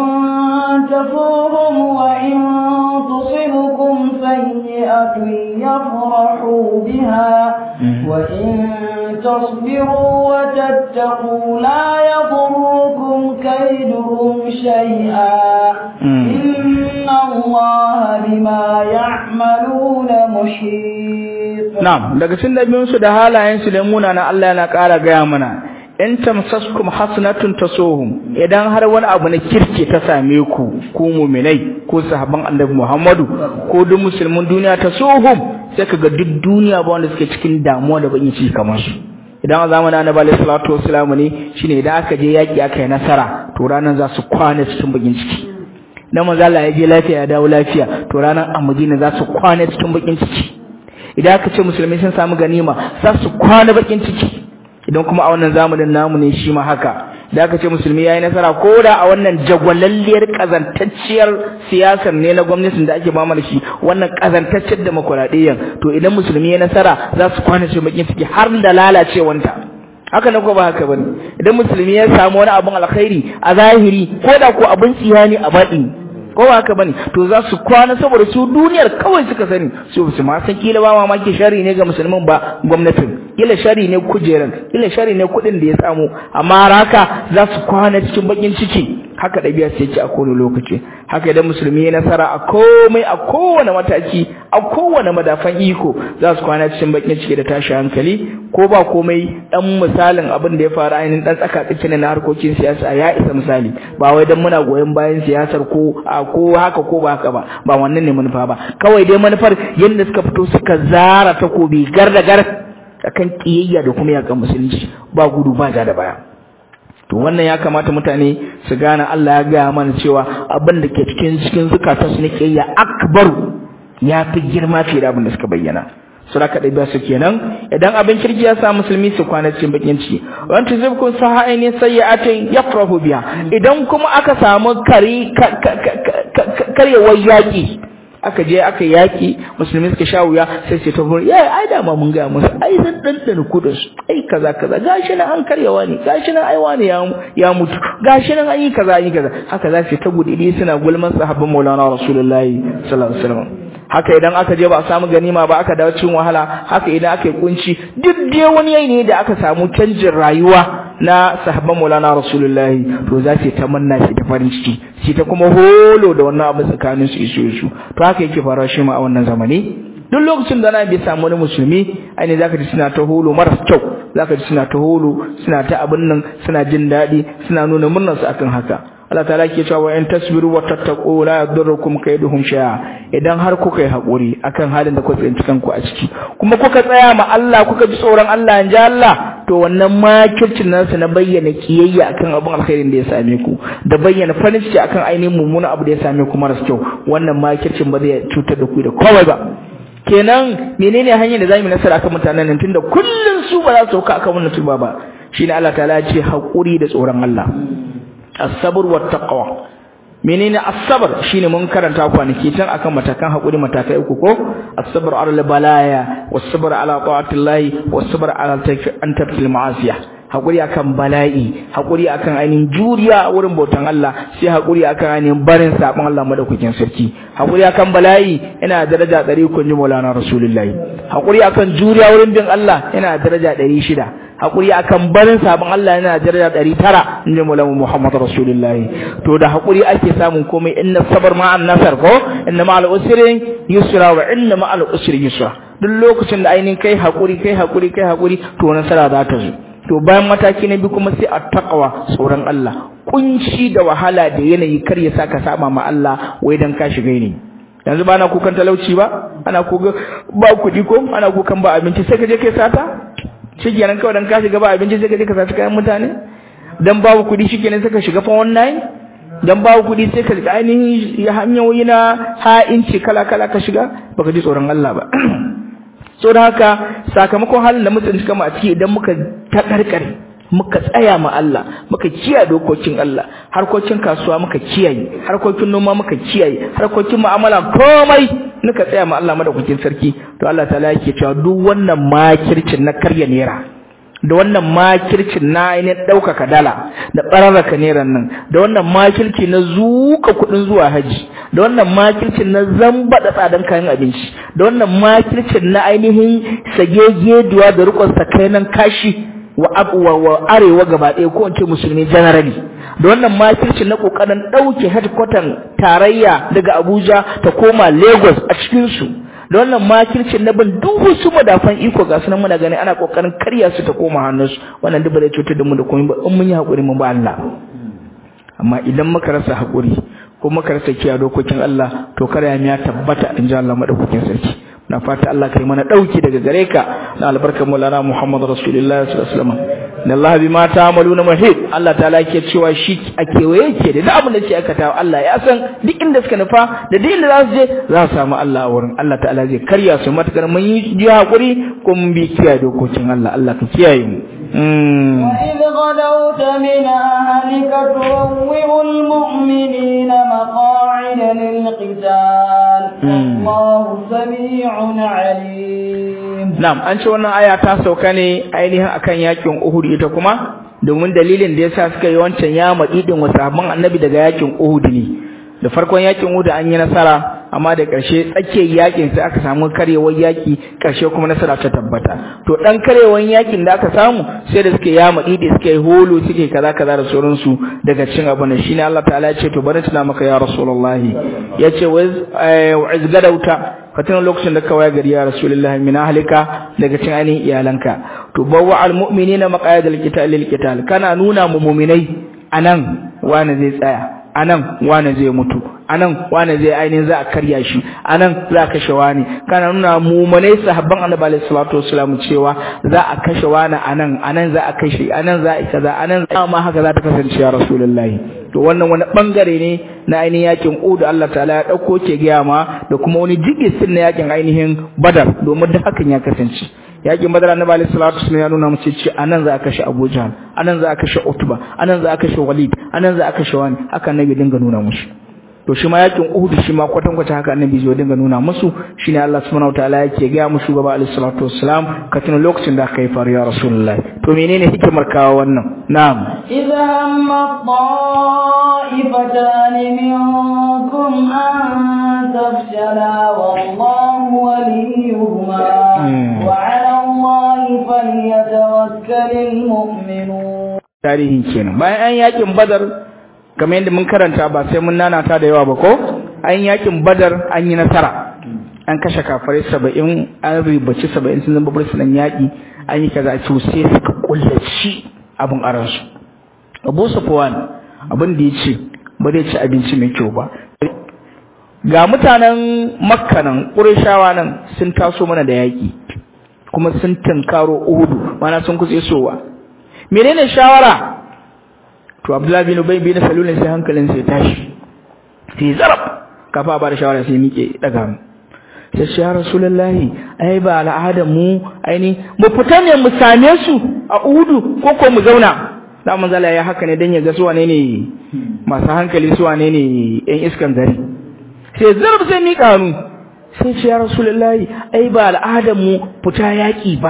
تسوهم وإن تصبكم سيئة يفرحوا بها وإن تصبروا وتتقوا لا يضركم كيدهم شيئا إن الله بما يعملون محيط نعم daga cikin dabi'unsu da halayensu da munana Allah yana ƙara gaya mana in tamsaskum hasanatun tasuhum idan har wani abu na kirki ta same ku ku mu'minai ko sahabban annabi Muhammadu ko duk musulmin duniya tasuhum sai kaga duk duniya ba wanda suke cikin damuwa da bakin ciki kamar su idan a zamanin annabi alaihi salatu wassalamu ne shine idan aka je yaki aka yi nasara to ranan za su kwana cikin bakin ciki dan manzo Allah ya je lafiya ya dawo lafiya to ranan a Madina za su kwana cikin bakin ciki idan aka ce musulmai sun samu ganima za su kwana bakin ciki idan kuma a wannan zamanin namu ne shi ma haka da aka ce musulmi yayi nasara ko da a wannan jagwalalliyar kazantacciyar siyasar ne na gwamnatin da ake ba mu da shi wannan kazantacciyar demokradiyyar to idan musulmi ya nasara za su kwana shi bakin ciki har da lalacewanta haka ne ko ba haka bane idan musulmi ya samu wani abun alkhairi a zahiri ko da ko abun tsiya ne a baɗi ko ba haka bane to za su kwana saboda su duniyar kawai suka sani su su ma san kila ba mamaki shari ne ga musulmin ba gwamnatin kila shari ne kujeran kila shari ne kuɗin da ya samu amma haka za su kwana cikin bakin ciki haka ɗabi'a sai ce a kowane lokaci haka idan musulmi ya nasara a komai a kowane mataki a kowane madafan iko za su kwana cikin bakin ciki da tashi hankali ko ba komai dan misalin abin da ya faru ainihin dan tsaka tsakin na harkokin siyasa ya isa misali ba wai dan muna goyon bayan siyasar ko a ko haka ko ba haka ba ba wannan ne manufa ba kawai dai manufar yadda suka fito suka zara takobi gar da gar akan kiyayya da kuma yakan musulunci ba gudu ba ja da baya to wannan ya kamata mutane su gane Allah ya gaya mana cewa abin da ke cikin cikin zukatan su ne kiyayya akbaru ya fi girma fiye da abin da suka bayyana sura ka ɗabi'a su kenan idan abin kirki ya sa musulmi su kwana cikin bakin ciki wani tuzibkun sa ainihin sayyatin yafrahu biya idan kuma aka samu kari karyewar yaƙi aka je aka yaki musulmi suka sha wuya sai ce ta furi yayi ai da ma mun ga musu ai zan dandana kudin su ai kaza kaza gashi nan an karyawa ne gashi nan ai wani ya ya mutu gashi nan an yi kaza an yi kaza haka za su ta gudidi suna gulman sahabban Maulana Rasulullahi sallallahu alaihi wasallam haka idan aka je ba a samu ganima ba aka dawo cikin wahala haka idan aka yi kunci duk dai wani yayi ne da aka samu canjin rayuwa na sahabban Maulana Rasulullahi to za su ta manna shi ta farin ciki shi ta kuma holo da wannan abu tsakanin su isu isu to haka yake faruwa shi ma a wannan zamani duk lokacin da na bi samu wani musulmi ainihin zaka ji suna ta holo maras kyau zaka ji suna ta holo suna ta abin nan suna jin daɗi suna nuna murnar su akan haka Allah ta'ala ke cewa in tasbiru wa tattaqu la yadurrukum kayduhum shay'a idan har kuka yi hakuri akan halin da kuka tsinci kanku a ciki kuma kuka tsaya ma Allah kuka ji tsoron Allah in ji Allah to wannan makircin nasu na bayyana kiyayya akan abin alkhairin da ya same ku da bayyana farin ciki akan ainihin mummunan abu da ya same ku maras kyau wannan makircin ba zai cutar da ku da komai ba kenan menene hanyar da zamu nasara akan mutanen nan tunda kullun su ba za su sauka akan wannan tuba ba shine Allah ta'ala ya ce hakuri da tsoron Allah as-sabr wa taqwa menene as-sabr shine mun karanta kwanaki can akan matakan hakuri matakai uku ko as-sabr ala balaya was-sabr ala ta'atillahi was-sabr ala an tarkil ma'asiya hakuri akan bala'i hakuri akan ainihin juriya wurin bautan Allah sai hakuri akan ainihin barin sabon Allah madaukakin sarki hakuri akan bala'i yana daraja 100 kun ji Maulana Rasulullahi hakuri akan juriya wurin bin Allah yana daraja 600 hakuri akan barin sabon Allah yana daraja 900 inji Maulana Muhammad Rasulullahi to da hakuri ake samun komai inna sabar ma'an nasar ko inna ma'al usri yusra wa inna ma'al usri yusra duk lokacin da ainihin kai hakuri kai hakuri kai hakuri to nasara za ta zo to bayan mataki na biyu kuma sai a taqwa tsoron Allah kunci da wahala da yanayi kar ya saka saba ma Allah wai dan ka shiga ne yanzu ba na kukan talauci ba ana kuka ba kuɗi ko ana kukan ba abinci sai ka je kai sata shikenan kawai dan ka shiga ba abinci sai ka je ka sata kayan mutane dan babu kuɗi shikenan sai ka shiga fa wannan dan babu kuɗi sai ka ainihin hanyoyi na ha'inci kala kala ka shiga baka ji tsoron Allah ba so da haka sakamakon halin da mutum suka ma a ciki idan muka takarkare muka tsaya ma Allah muka kiyaye dokokin Allah harkokin kasuwa muka kiyaye harkokin noma muka kiyaye harkokin mu'amala komai muka tsaya ma Allah madaukakin sarki to Allah ta'ala yake cewa duk wannan makircin na karya nera da wannan makircin na ainihin ɗaukaka dala da ɓararraka neran nan da wannan makirci na zuka kuɗin zuwa haji da wannan makircin na zamba da tsadan kayan abinci da wannan makircin na ainihin sagegeduwa da rikon sakainan kashi wa wa arewa gaba ɗaya ko in ce musulmi generally da wannan makircin na ƙoƙarin ɗauke headquarter tarayya daga Abuja ta koma Lagos a cikin su da wannan makircin na bin duk wasu madafan iko ga sunan muna gani ana kokarin karya su ta koma hannunsu wannan duk ba zai cutar da mu da komai ba in mun yi hakuri mun ba Allah amma idan muka rasa hakuri ko muka rasa kiyaye dokokin Allah to kada ya tabbata in ji Allah madaukakin sarki na fata Allah kai mana dauki daga gare ka na albarkar Maulana Muhammad Rasulullah sallallahu alaihi wasallam inna Allah bima ta'maluna muhit Allah ta'ala yake cewa shi a kewaye yake da duk abin da ke aikata Allah ya san duk inda suka nufa da duk inda za su je za su samu Allah a wurin Allah ta'ala zai karya su matakar mun yi ji hakuri ko mun bi kiyaye dokokin Allah Allah ka kiyaye mu وإذ غدوت من أهلك تروع المؤمنين مقاعد للقتال والله سميع عليم نعم an ce wannan aya ta sauka ne ainihin akan yakin Uhud ita kuma domin dalilin da yasa suka yi wancan ya madidin wa sahabban annabi daga yakin Uhud ne da farkon yakin Uhud an yi nasara amma da ƙarshe tsakiyar yakin sai aka samu karewar yaki ƙarshe kuma nasara ta tabbata to dan karewar yakin da aka samu sai da suke ya madidi suke yi holo suke kaza kaza da sauransu daga cin abu ne shine Allah ta'ala ya ce to bari tuna maka ya rasulullahi yace wa iz gadauta fatan lokacin da ka waya gari ya rasulullahi min ahlika daga cin ainihin iyalanka to bawwa al mu'minina maqayidal qital lil qital kana nuna mu mu'minai anan wani zai tsaya anan wani zai mutu anan wani zai ainihin za a karya shi anan za a kashe wani kana nuna mumunai sahabban annabi alaihi salatu wasallam cewa za a kashe wani anan anan za a kashe anan za a kaza anan ma haka za ta kasance ya rasulullahi to wannan wani bangare ne na ainihin yakin Uhud Allah ta'ala ya dauko ke gaya ma da kuma wani jigisin na yakin ainihin Badar domin da hakan ya kasance yakin Badar annabi alaihi salatu wasallam ya nuna mace ce anan za a kashe Abu Jahl anan za a kashe Utba anan za a kashe Walid anan za a kashe wani haka annabi dinga nuna musu to shi ma yakin Uhud shi ma kwatan kwata haka annabi zai dinga nuna musu shine Allah subhanahu wataala yake ga mu shugaba alaihi salatu wassalam ka tuna lokacin da kai faru ya rasulullah to menene hikimar kawo wannan na'am idza hamma ta'ifatan minkum an tafshala wallahu waliyuhuma wa 'ala allahi falyatawakkalul mu'minun tarihin kenan bayan an yakin badar kamar yadda mun karanta ba sai mun nanata da yawa ba ko an yakin badar an yi nasara an kashe kafare saba'in an ribaci saba'in sun zama bursunan yaƙi an yi kaza to sai suka kullaci abin aransu abu safwan abin da ya ce ba zai ci abinci mai kyau ba ga mutanen makka nan ƙurashawa nan sun taso mana da yaƙi kuma sun tunkaro uhudu mana sun kusa isowa menene shawara to Abdullahi bin Ubay bin Salul sai hankalin sai tashi sai zarab kafa ba da shawara sai miƙe daga mu sai shi ya Rasulullahi ai ba al'adar mu aini mu fita ne mu same su a Uhudu ko ko mu zauna da manzala ya haka ne dan ya ga su wane ne masu hankali su wane ne ɗan iskan gari sai zarab sai miƙa hannu sai ce ya rasulullahi ai ba al'adar mu fita yaki ba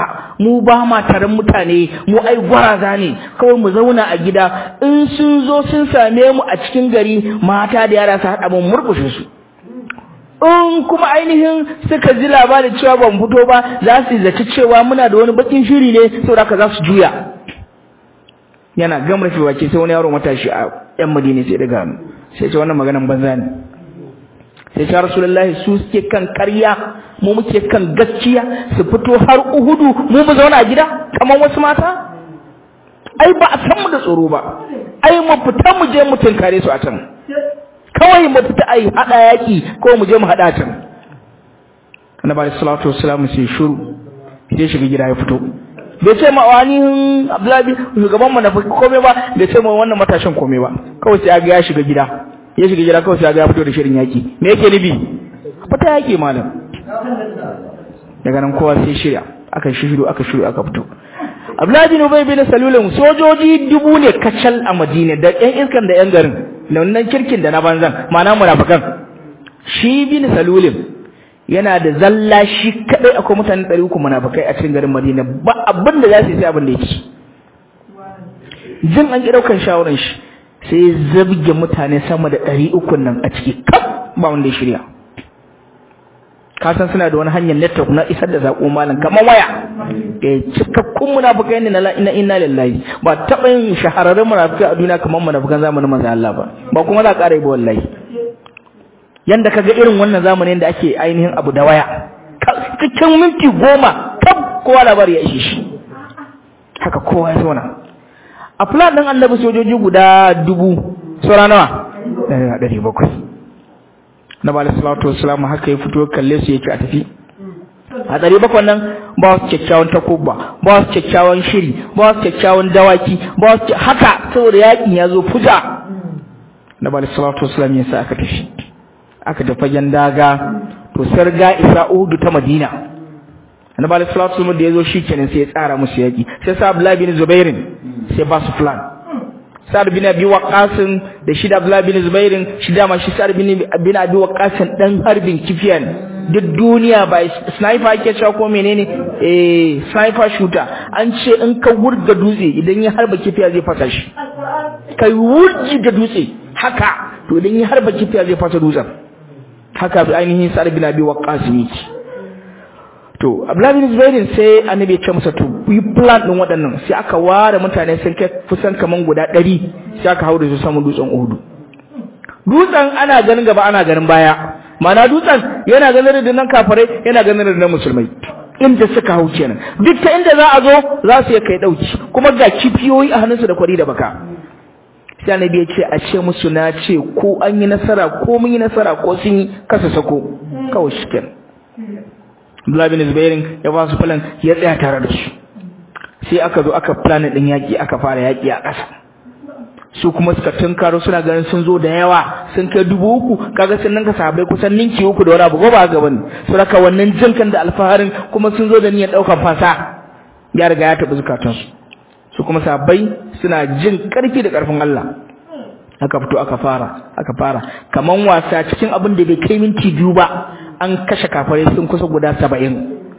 mu ba ma taron mutane mu ai gwaraza ne kawai mu zauna a gida in sun zo sun same mu a cikin gari mata da yara su haɗa mu murkushe su in kuma ainihin suka ji labarin cewa ban fito ba za su zaci cewa muna da wani bakin shiri ne saboda haka za su juya yana gama rufe baki sai wani yaro matashi a yan madina sai daga hannu sai ce wannan maganan banza ne sai ce rasulullahi su suke kan karya mu muke kan gaskiya su fito har uhudu mu mu zauna a gida kamar wasu mata ai ba a san mu da tsoro ba ai mu fita mu je mu tunkare su a can kawai mu fita ai hada yaki ko mu je mu hada can annabi sallallahu alaihi wasallam sai shiru sai shiga gida ya fito bai ce ma wani Abdullahi shugaban mu na komai ba bai ce ma wannan matashin komai ba kawai sai ga ya shiga gida ya shiga gida kawai sai ga ya fito da shirin yaki me yake nubi fita yaki malam daga nan kowa sai shirya aka shiru aka shiru aka fito Abdullahi bin Ubay bin Salul sojoji dubu ne kacal a Madina da ƴan iskan da ƴan garin da wannan kirkin da na banzan ma'ana munafikan shi bin Salul yana da zalla shi kadai akwai mutane 300 munafikai a cikin garin Madina ba abin da za su yi sai abin da yake jin an ki daukan shawaran shi sai zabge mutane sama da 300 nan a ciki kaf ba wanda ya shirya ka san suna da wani hanyar network na isar da sako malam kamar waya eh cikakkun munafikai ne na inna inna lillahi ba taba yin shahararrun munafikai a duniya kamar munafikan zamanin manzo Allah ba ba kuma za ka ƙara yi ba wallahi yanda kaga irin wannan zamanin da ake ainihin abu da waya cikin minti goma tab kowa labari ya ishe shi haka kowa ya zauna a plan din annabi sojoji guda dubu saura nawa ɗari bakwai na bala salatu wassalamu haka ya fito kalle su yake a tafi a ɗari bakwai nan ba su kyakkyawan takubba ba su kyakkyawan shiri ba su kyakkyawan dawaki ba su haka saboda yakin ya zo fuja na bala salatu wassalamu ya sa aka tafi aka tafi fagen daga to sarga isa uhudu ta madina annabi alaihi salatu wasallam da yazo shikenan sai ya tsara musu yaki sai sa abdullahi bin zubairin sai ba su plan sa'ad bin abi waqas da shi da abdullahi bin zubairin shi da ma shi sa'ad bin bin abi waqas dan harbin kifiyan duk duniya ba sniper ake cewa ko menene eh sniper shooter an ce in ka wurga dutse idan ya harba kifiya zai fasa shi kai wurgi da dutse haka to idan ya harba kifiya zai fasa dutsen haka bi ainihin sa'ad bin abi waqqas yake to abdullahi bin zubair sai annabi ya ce masa to yi plan din waɗannan sai aka ware mutane sun kai kusan kaman guda 100 sai aka haure su saman dutsen Uhud dutsen ana ganin gaba ana ganin baya mana dutsen yana ganin da nan kafirai yana ganin da nan musulmai inda suka hau kenan duk ta inda za a zo za su kai dauki kuma ga kifiyoyi a hannunsu da kwari da baka sai annabi ya ce a ce musu na ce ko an yi nasara ko mun yi nasara ko sun yi kasa sako kawai shi kenan Abdullah bin Zubair ya ba su plan ya tsaya tare da su sai aka zo aka plan din yaki aka fara yaki a ƙasa su kuma suka tunkaro suna ganin sun zo da yawa sun kai dubu uku kaga sun ninka sahabbai kusan ninki uku da wani abu ba ga bane su raka wannan jinkan da alfaharin kuma sun zo da niyyar ɗaukar fasa ya riga ya taɓa zukatansu su kuma sahabbai suna jin ƙarfi da ƙarfin Allah aka fito aka fara aka fara kaman wasa cikin abin da bai kai minti biyu ba an kashe kafare sun kusa guda saba'in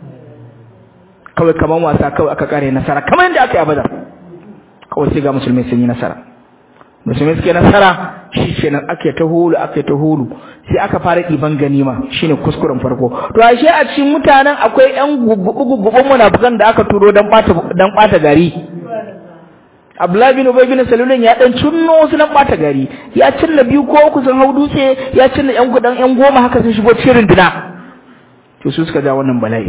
kawai kaman wasa kawai aka kare nasara kamar yadda aka yi abada kawai sai ga musulmai sun yi nasara musulmai suke nasara shi kenan ake ta hulu ake ta hulu sai aka fara ɗiban ganima shine kuskuren farko to ashe a cikin mutanen akwai ƴan gugubugun munafukan da aka turo dan ɓata dan ɓata gari Abdullahi bin Ubay bin Salulun ya dan cinno wasu nan bata gari ya cinna biyu ko uku sun hau dutse ya cinna yan gudan yan goma haka sun shigo cikin runduna to su suka ja wannan bala'i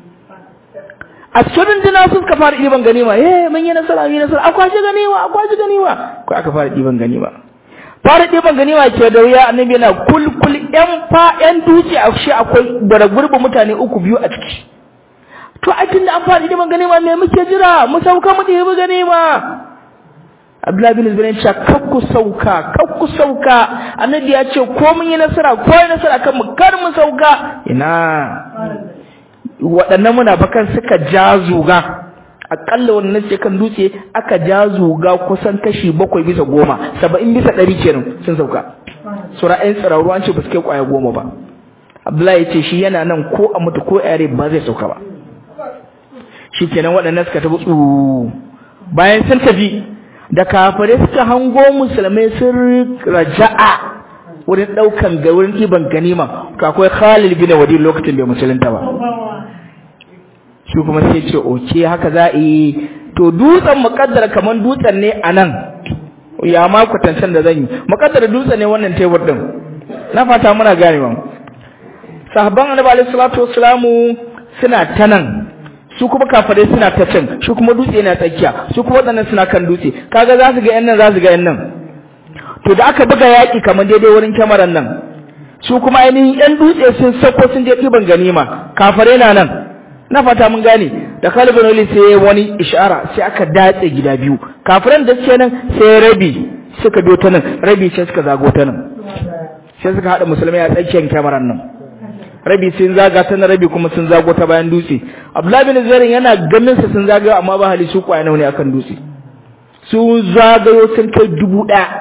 a cikin runduna su suka fara ɗiban ganima eh mun yi nasara mun yi nasara akwai shi ganima akwai shi ganima ko aka fara ɗiban ganima fara ɗiban ganima ke da wuya annabi yana kulkul yan fa yan dutse a shi akwai bara gurbi mutane uku biyu a ciki to a tunda an fara ɗiban ganima me muke jira mu sauka mu ɗibi ganima Abdullahi bin Zubair ya ce kakku sauka kakku sauka annabi ya ce ko mun yi nasara ko yi nasara kan mu kar mu sauka ina waɗannan munafikan suka ja zuga akalla wannan ce kan dutse aka ja zuga kusan kashi bakwai bisa goma saba'in bisa ɗari kenan sun sauka sura ɗayan tsirarru an ce ba su kai ƙwaya goma ba Abdullahi ya ce shi yana nan ko a mutu ko yare ba zai sauka ba shikenan waɗannan suka tafi tsu bayan sun tafi da kafare suka hango musulmai sun raja'a wurin daukan ga wurin ɗiban ganima to akwai Khalid bin Walid lokacin bai musulunta ba shi kuma sai ce oke haka za a yi to dutsen muƙaddara kaman dutsen ne a nan ya ma kwatancen da zan yi muƙaddara dutsen ne wannan tebur din na fata muna gane ba sahabban annabi alaihi salatu wassalamu suna ta nan su kuma kafare suna ta can shi kuma dutse yana tsakiya su kuma waɗannan suna kan dutse kaga za su ga yan nan za su ga yan nan to da aka buga yaƙi kamar daidai wurin kyamarar nan su kuma ainihin yan dutse sun sako sun je ɗiban ganima kafare na nan na fata mun gane da kalibin wali sai wani ishara sai aka datse gida biyu kafiran da suke nan sai rabi suka biyo ta nan rabi sai suka zago ta nan sai suka haɗa musulmai a tsakiyar kyamarar nan rabi sun zaga ta na rabi kuma sun zago ta bayan dutse abdullahi bin zarin yana ganin sa sun zagayo amma ba hali su kwaya ne akan dutse su zagayo sun kai dubu ɗaya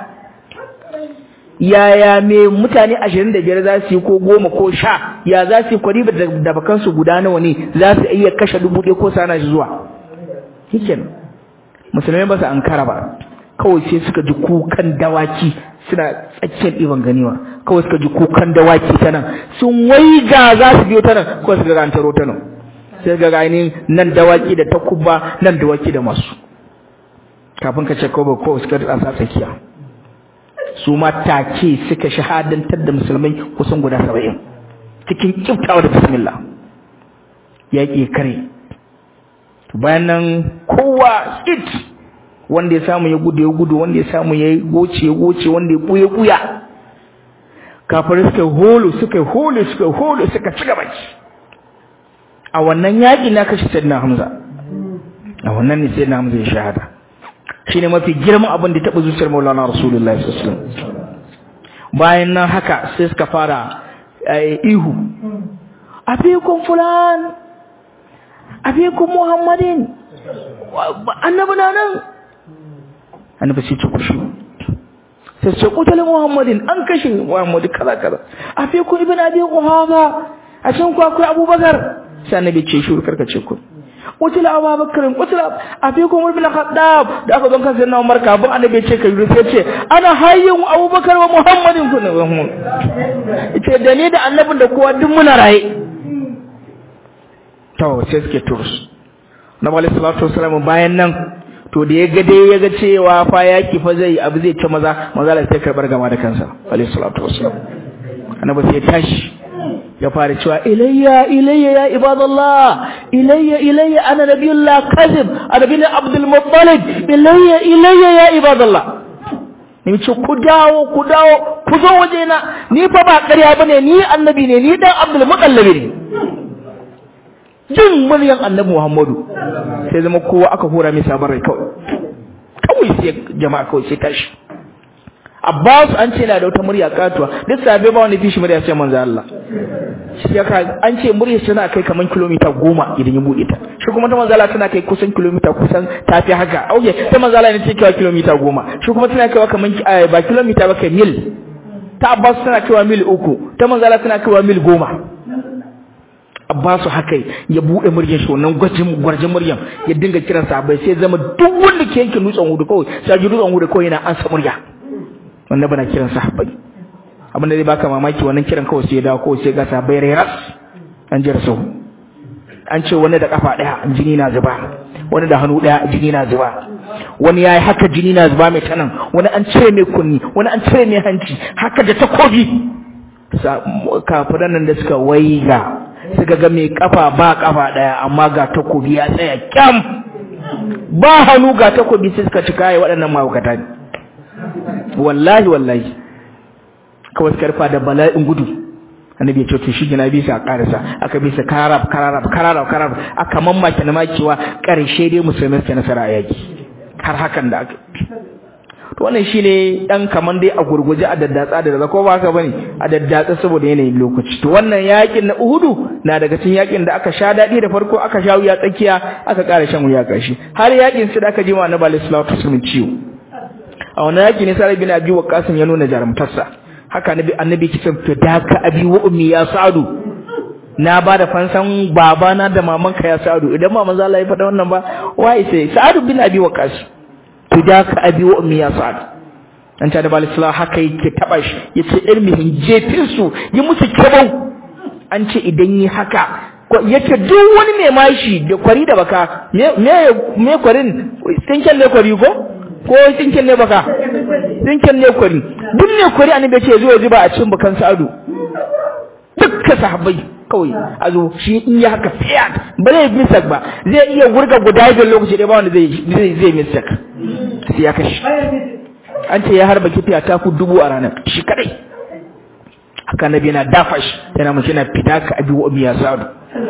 yaya me mutane ashirin da biyar za su yi ko goma ko sha ya za su yi kwari da bakansu guda nawa ne za su iya kashe dubu ɗaya ko sana shi zuwa hikin musulmai ba su ankara ba kawai sai suka ji kukan dawaki suna tsakiyar ɗiban ganiwa kawai suka ji kukan dawaki ta nan sun waiga za su biyo ta nan kawai suka ga taro ta nan sai ga ainihin nan dawaki da takuba nan dawaki da masu kafin ka ce kawai kawai suka rasa tsakiya su ma take suka shahadantar da musulmai kusan guda saba'in cikin kiftawa da bismillah yaƙi kare bayan nan kowa it wanda ya samu ya gudu ya gudu wanda ya samu ya goce ya goce wanda ya buya buya kafin suka holo suka holo suka holo suka ci gaba a wannan yaƙi na kashe sayyidina hamza a wannan ne sayyidina hamza ya shahada shine mafi girman abin da taɓa zuciyar Maulana Rasulullahi sallallahu alaihi wasallam bayan nan haka sai suka fara ihu abikum fulan abikum muhammadin annabi na nan annabi sai ce kushu sai ce kutal muhammadin an kashe muhammadu kaza kaza abikum ibn abi quhafa a can ku akwai abubakar sai annabi ce shi karkace ku kutila Abu Bakr kutila afikum ibn Khattab da aka zo kan sayyidina Umar kafin annabi ce kai sai ce ana hayyin Abu Bakar wa Muhammadin kun ce da ni da annabin da kowa duk muna raye to sai suke turus na Nabi sallallahu alaihi wasallam bayan nan to da ya ga dai ya ga cewa fa yaki fa zai abu zai ta maza maza sai karbar gama da kansa alaihi salatu wasallam annabi sai tashi ya fara cewa ilayya ilayya ya ibadallah ilayya ilayya ana nabiyullah kazib annabi ne abdul muttalib ilayya ilayya ya ibadallah ni ce ku dawo ku dawo ku zo waje na ni fa ba ƙarya bane ni annabi ne ni dan abdul muttalib ne jin muryan annabi muhammadu sai zama kowa aka hura mai sabon rai kawai kawai sai jama'a kawai sai tashi Abbas an ce na da wata murya katuwa duk sabe ba wani fishi murya sai manzo Allah shi yaka an ce murya tana kai kaman kilomita goma idan ya bude ta shi kuma ta manzo Allah tana kai kusan kilomita kusan tafi haka okay ta manzo Allah ne take kai kilomita goma shi kuma tana kai kaman ba kilomita ba kai mil ta Abbas tana kai mil uku ta manzo Allah tana kai mil goma Abbasu haka ya bude muryar shi wannan gwajin gwarjin muryar ya dinga kiran sahabbai sai zama duk wanda ke yanke dutsen hudu kawai sai ji dutsen hudu kawai yana ansa murya wanda bana kiran sahabbai abin da zai baka mamaki wannan kiran kawai sai ya dawo kawai sai ga sahabbai reras an jira sau an ce wani da kafa daya jini na zuba wani da hannu daya jini na zuba wani yayi haka jini na zuba mai tanan wani an cire mai kunni wani an cire mai hanci haka da takobi kafiran nan da suka waiga suka ga mai kafa ba kafa daya amma ga takobi ya tsaya kyam ba hannu ga takobi sai suka cika ya waɗannan mahaukata ne wallahi wallahi kawai suka rufa da bala'in gudu annabi ya ce to shi gina bisa a karasa aka bisa kararab kararab kararab kararab aka mamaki na makewa karshe dai musulmai suka nasara a yaki har hakan da aka to wannan shine dan kaman dai a gurguje a daddatsa da da ko ba haka bane a daddatsa saboda yanayin lokaci to wannan yakin na Uhudu na daga cikin yakin da aka sha dadi da farko aka sha wuya tsakiya aka ƙara shan wuya karshe har yakin sai da aka jima annabi sallallahu alaihi wasallam ciwo a wannan yaki ne sai bin Abi Waqqas ya nuna jarumtarsa haka annabi annabi kisan fidaka abi wa ummi ya sa'adu na ba da fansan babana da mamanka ya sa'adu idan ba manzo Allah ya faɗa wannan ba wai sai sa'adu bin abi waqas to da ka abi wa ummi ya sa'ad an ta da balisla haka yake taba shi yace irmihin jefin su yi musu kebau an ce idan yi haka yace duk wani mai mashi da kwari da baka me me kwarin tsinken ne kwari ko ko tsinken ne baka tsinken ne kwari duk ne kwari annabi ce zo zuba a cikin bakan sa'adu dukkan sahabbai kawai a zo shi in ya haka fiat ba zai misak ba zai iya gurga guda biyar lokaci ɗaya ba wanda zai zai zai misak sai ya kashi an ce ya harba kifiya ta ku dubu a ranar shi kadai haka nabi yana dafa shi yana mace yana fita ka abi wa biya sa'adu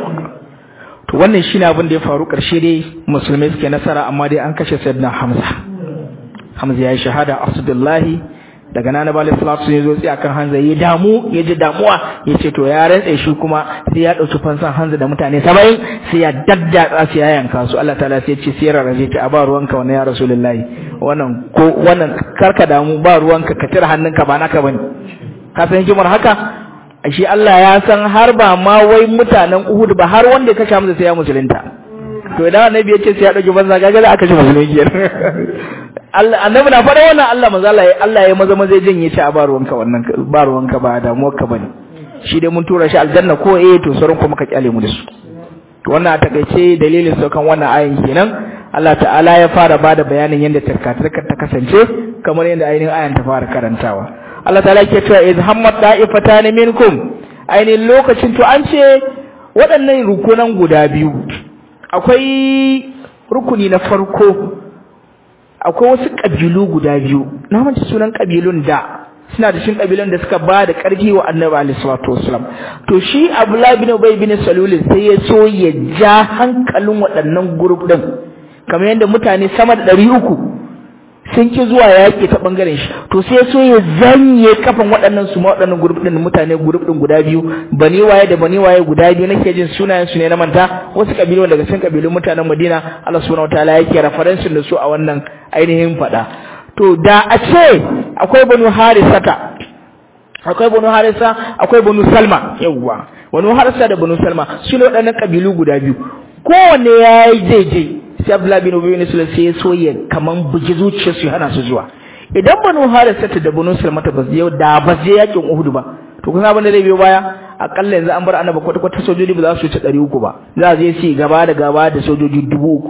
to wannan shine abin da ya faru karshe dai musulmai suke nasara amma dai an kashe sayyidina hamza hamza ya yi shahada asdullahi daga nan bala salatu ne zo sai akan hanza ya damu ya ji damuwa ya ce to ya rantsa shi kuma sai ya dauki fansan hanza da mutane 70 sai ya daddatsa su ya yanka su Allah ta'ala sai ya ce sai rarraje ta a ba ruwanka wannan ya rasulullahi wannan ko wannan karka damu ba ruwanka ka tira hannunka ba naka bane ka san hikimar haka shi Allah ya san har ba ma wai mutanen Uhud ba har wanda ya kashe Hamza sai ya musulunta to idan annabi ya ce sai ya dauki banza gaga za a kashe musulmi Allah annabi na faɗa wannan Allah manzo Allah Allah ya maza maza janye shi a baruwanka wannan baruwanka ba damuwar ka bane shi dai mun tura shi aljanna ko eh to sauran kuma ka kyale mu da su to wannan a takaice dalilin saukan wannan ayin kenan Allah ta'ala ya fara bada bayanin yadda tarkatarka ta kasance kamar yadda ainihin ayan ta fara karantawa Allah ta'ala ke cewa iz hammat da'ifatan minkum ainihin lokacin to an ce waɗannan rukunan guda biyu akwai rukuni na farko akwai wasu ƙabilu guda biyu na mace sunan ƙabilun da suna da shin ƙabilun da suka ba da ƙarfi wa annabi alaihi salatu wasalam to shi abdullahi bin ubay bin salul sai ya so ya ja hankalin waɗannan group din kamar yadda mutane sama da ɗari uku sun ki zuwa yaƙi ta ɓangaren shi to sai so ya zanye kafan waɗannan su ma waɗannan group din mutane group din guda biyu bani waye da bani waye guda biyu nake jin sunayen su ne na manta wasu kabilu daga cikin kabilun mutanen Madina Allah subhanahu wataala yake reference da su a wannan ainihin faɗa to da a ce akwai banu harisata akwai banu harisa akwai banu salma yawwa banu harisa da banu salma su ne waɗannan kabilu guda biyu kowanne ya yi zai je sai Abdullahi bin Ubay bin Sulaiman sai ya so ya kaman bugi zuciyar su hana su zuwa idan banu harisa da banu salma ta bazu yau da ba je yakin Uhud ba to kun abin da zai biyo baya akalla yanzu an bar annaba kwata kwata sojoji ba za su wuce 300 ba za a je su gaba da gaba da sojoji 3000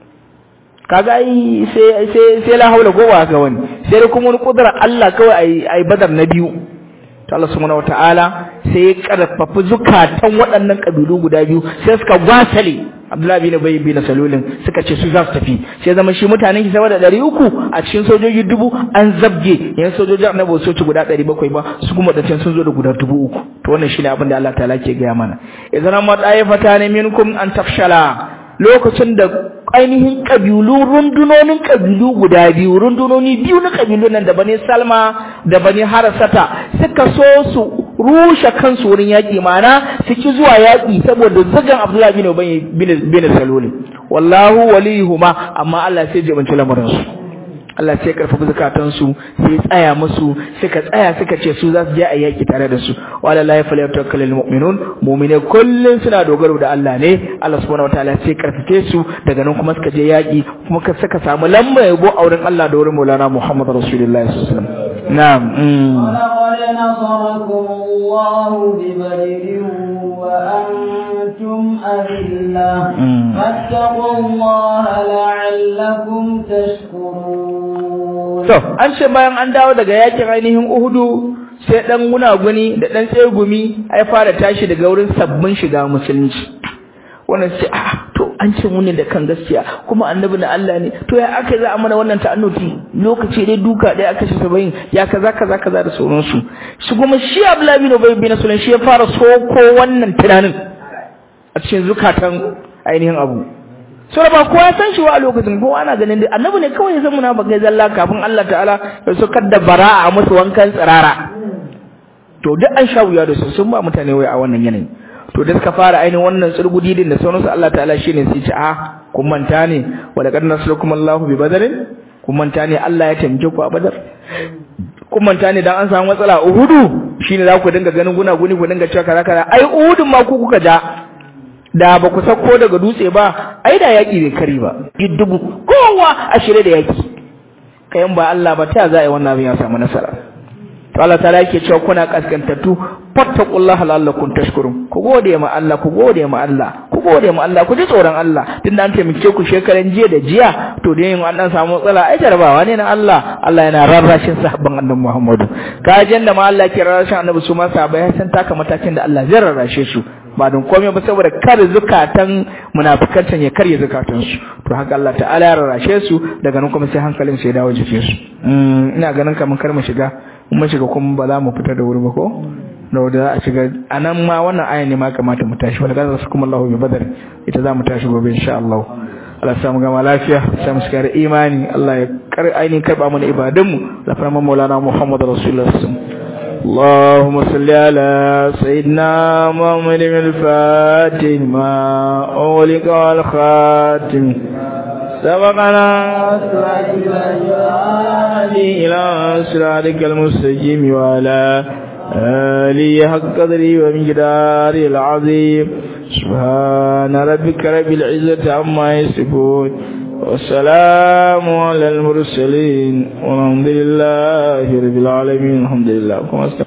kaga ai sai sai sai la haula gowa ga wani sai da kuma wani kudura Allah kawai ai ai badar na biyu to Allah subhanahu wataala sai ya karfafa zukatan waɗannan kabilu guda biyu sai suka gwasale Abdullahi bin Ubay bin Salulin suka ce su za su tafi sai zama shi mutanen ki sama da 300 a cikin sojoji dubu an zabge yan sojoji annabi su ci guda 700 ba su kuma da can sun zo da guda 3000 to wannan shine abin da Allah ta'ala ke gaya mana idan ma da'ifata ne minkum an tafshala lokacin da ainihin kabilu rundunonin kabilu guda biyu rundunoni biyu na kabilu nan da bani Salma da bani Harasata suka so su rushe kansu wurin yaƙi mana su ki zuwa yaƙi saboda zagan Abdullahi bin Ubay bin bin Salul wallahu waliyuhuma amma Allah sai ya banci lamarin su Allah sai karfafa zakatan su sai tsaya musu suka tsaya suka ce su za su je a yaki tare da su wala la yafalyatawakkalul mu'minun mu'mine kullun suna dogaro da Allah ne Allah subhanahu wataala sai karfafe su daga nan kuma suka je yaki kuma suka samu lamba yabo a wurin Allah da wurin Maulana Muhammad Rasulullahi sallallahu alaihi wasallam na'am ولقد نصركم الله ببدر وأنتم أذلة فاتقوا الله لعلكم تشكرون to an ce bayan an dawo daga yakin ainihin Uhudu sai dan gunaguni da dan tsegumi ai fara tashi daga wurin sabbin shiga musulunci wannan sai a to an ce mun da kan gaskiya kuma annabi na Allah ne to ya aka za a mana wannan ta'annuti lokaci dai duka dai aka shi sabayin ya kaza kaza kaza da sauransu shi kuma shi Abdullahi bin Ubay bin Sulaiman shi ya fara soko wannan tunanin a cikin zukatan ainihin abu so ba kowa san shi wa a lokacin kowa ana ganin dai annabi ne kawai ya san munafikai zalla kafin Allah ta'ala ya sokar da bara'a a musu wankan tsirara to duk an sha wuya da su sun ba mutane wai a wannan yanayi to da suka fara ainihin wannan tsurgudi din da sauransu Allah ta'ala shine sai ce a kun manta ne wa laqad nasarakum Allahu bi badarin kun manta ne Allah ya tamke ku a badar kun manta ne dan an samu matsala a Uhudu shine za ku dinga ganin guna guni ku dinga cewa kaza kaza ai Uhudun ma ku kuka ja da ba ku sako daga dutse ba ai da yaki bai kari ba dubu kowa a shirye da yaki kayan ba Allah ba ta za a yi wannan abin ya samu nasara to Allah ta yake cewa kuna kaskantattu fattaqullaha la'allakum tashkurun ku gode ma Allah ku gode ma Allah ku gode ma Allah ku ji tsoron Allah tunda an taimake ku shekaran jiya da jiya to da yin an dan samu matsala ai jarabawa ne na Allah Allah yana rarrashin sahabban annabi Muhammadu kajin da ma Allah ke rarrashin annabi su ma sahabbai san taka matakin da Allah zai rarrashe su ba don komai ba saboda kar zukatan munafikantan ya karye zukatan su to haka Allah ta'ala ya rarrashe su daga nan kuma sai hankalin su ya dawo jikin su ina ganin kamar kar mu shiga mun shiga kuma ba za mu fita da wuri ba ko da wanda za a shiga a nan ma wannan ayan ne ma kamata mu tashi wanda gaza su kuma Allahu bi badar ita za mu tashi gobe insha Allah Allah samu gama lafiya samu shiga da imani Allah ya kar ainihin karba mana ibadun mu da farman Maulana Muhammad Rasulullah اللهم صل على سيدنا محمد الفاتح ما أغلق والخاتم سبقنا إلى صراطك المستقيم وعلى آله حق قدري ومقداري العظيم سبحان ربك رب العزة عما يصفون والسلام على المرسلين والحمد لله رب العالمين الحمد لله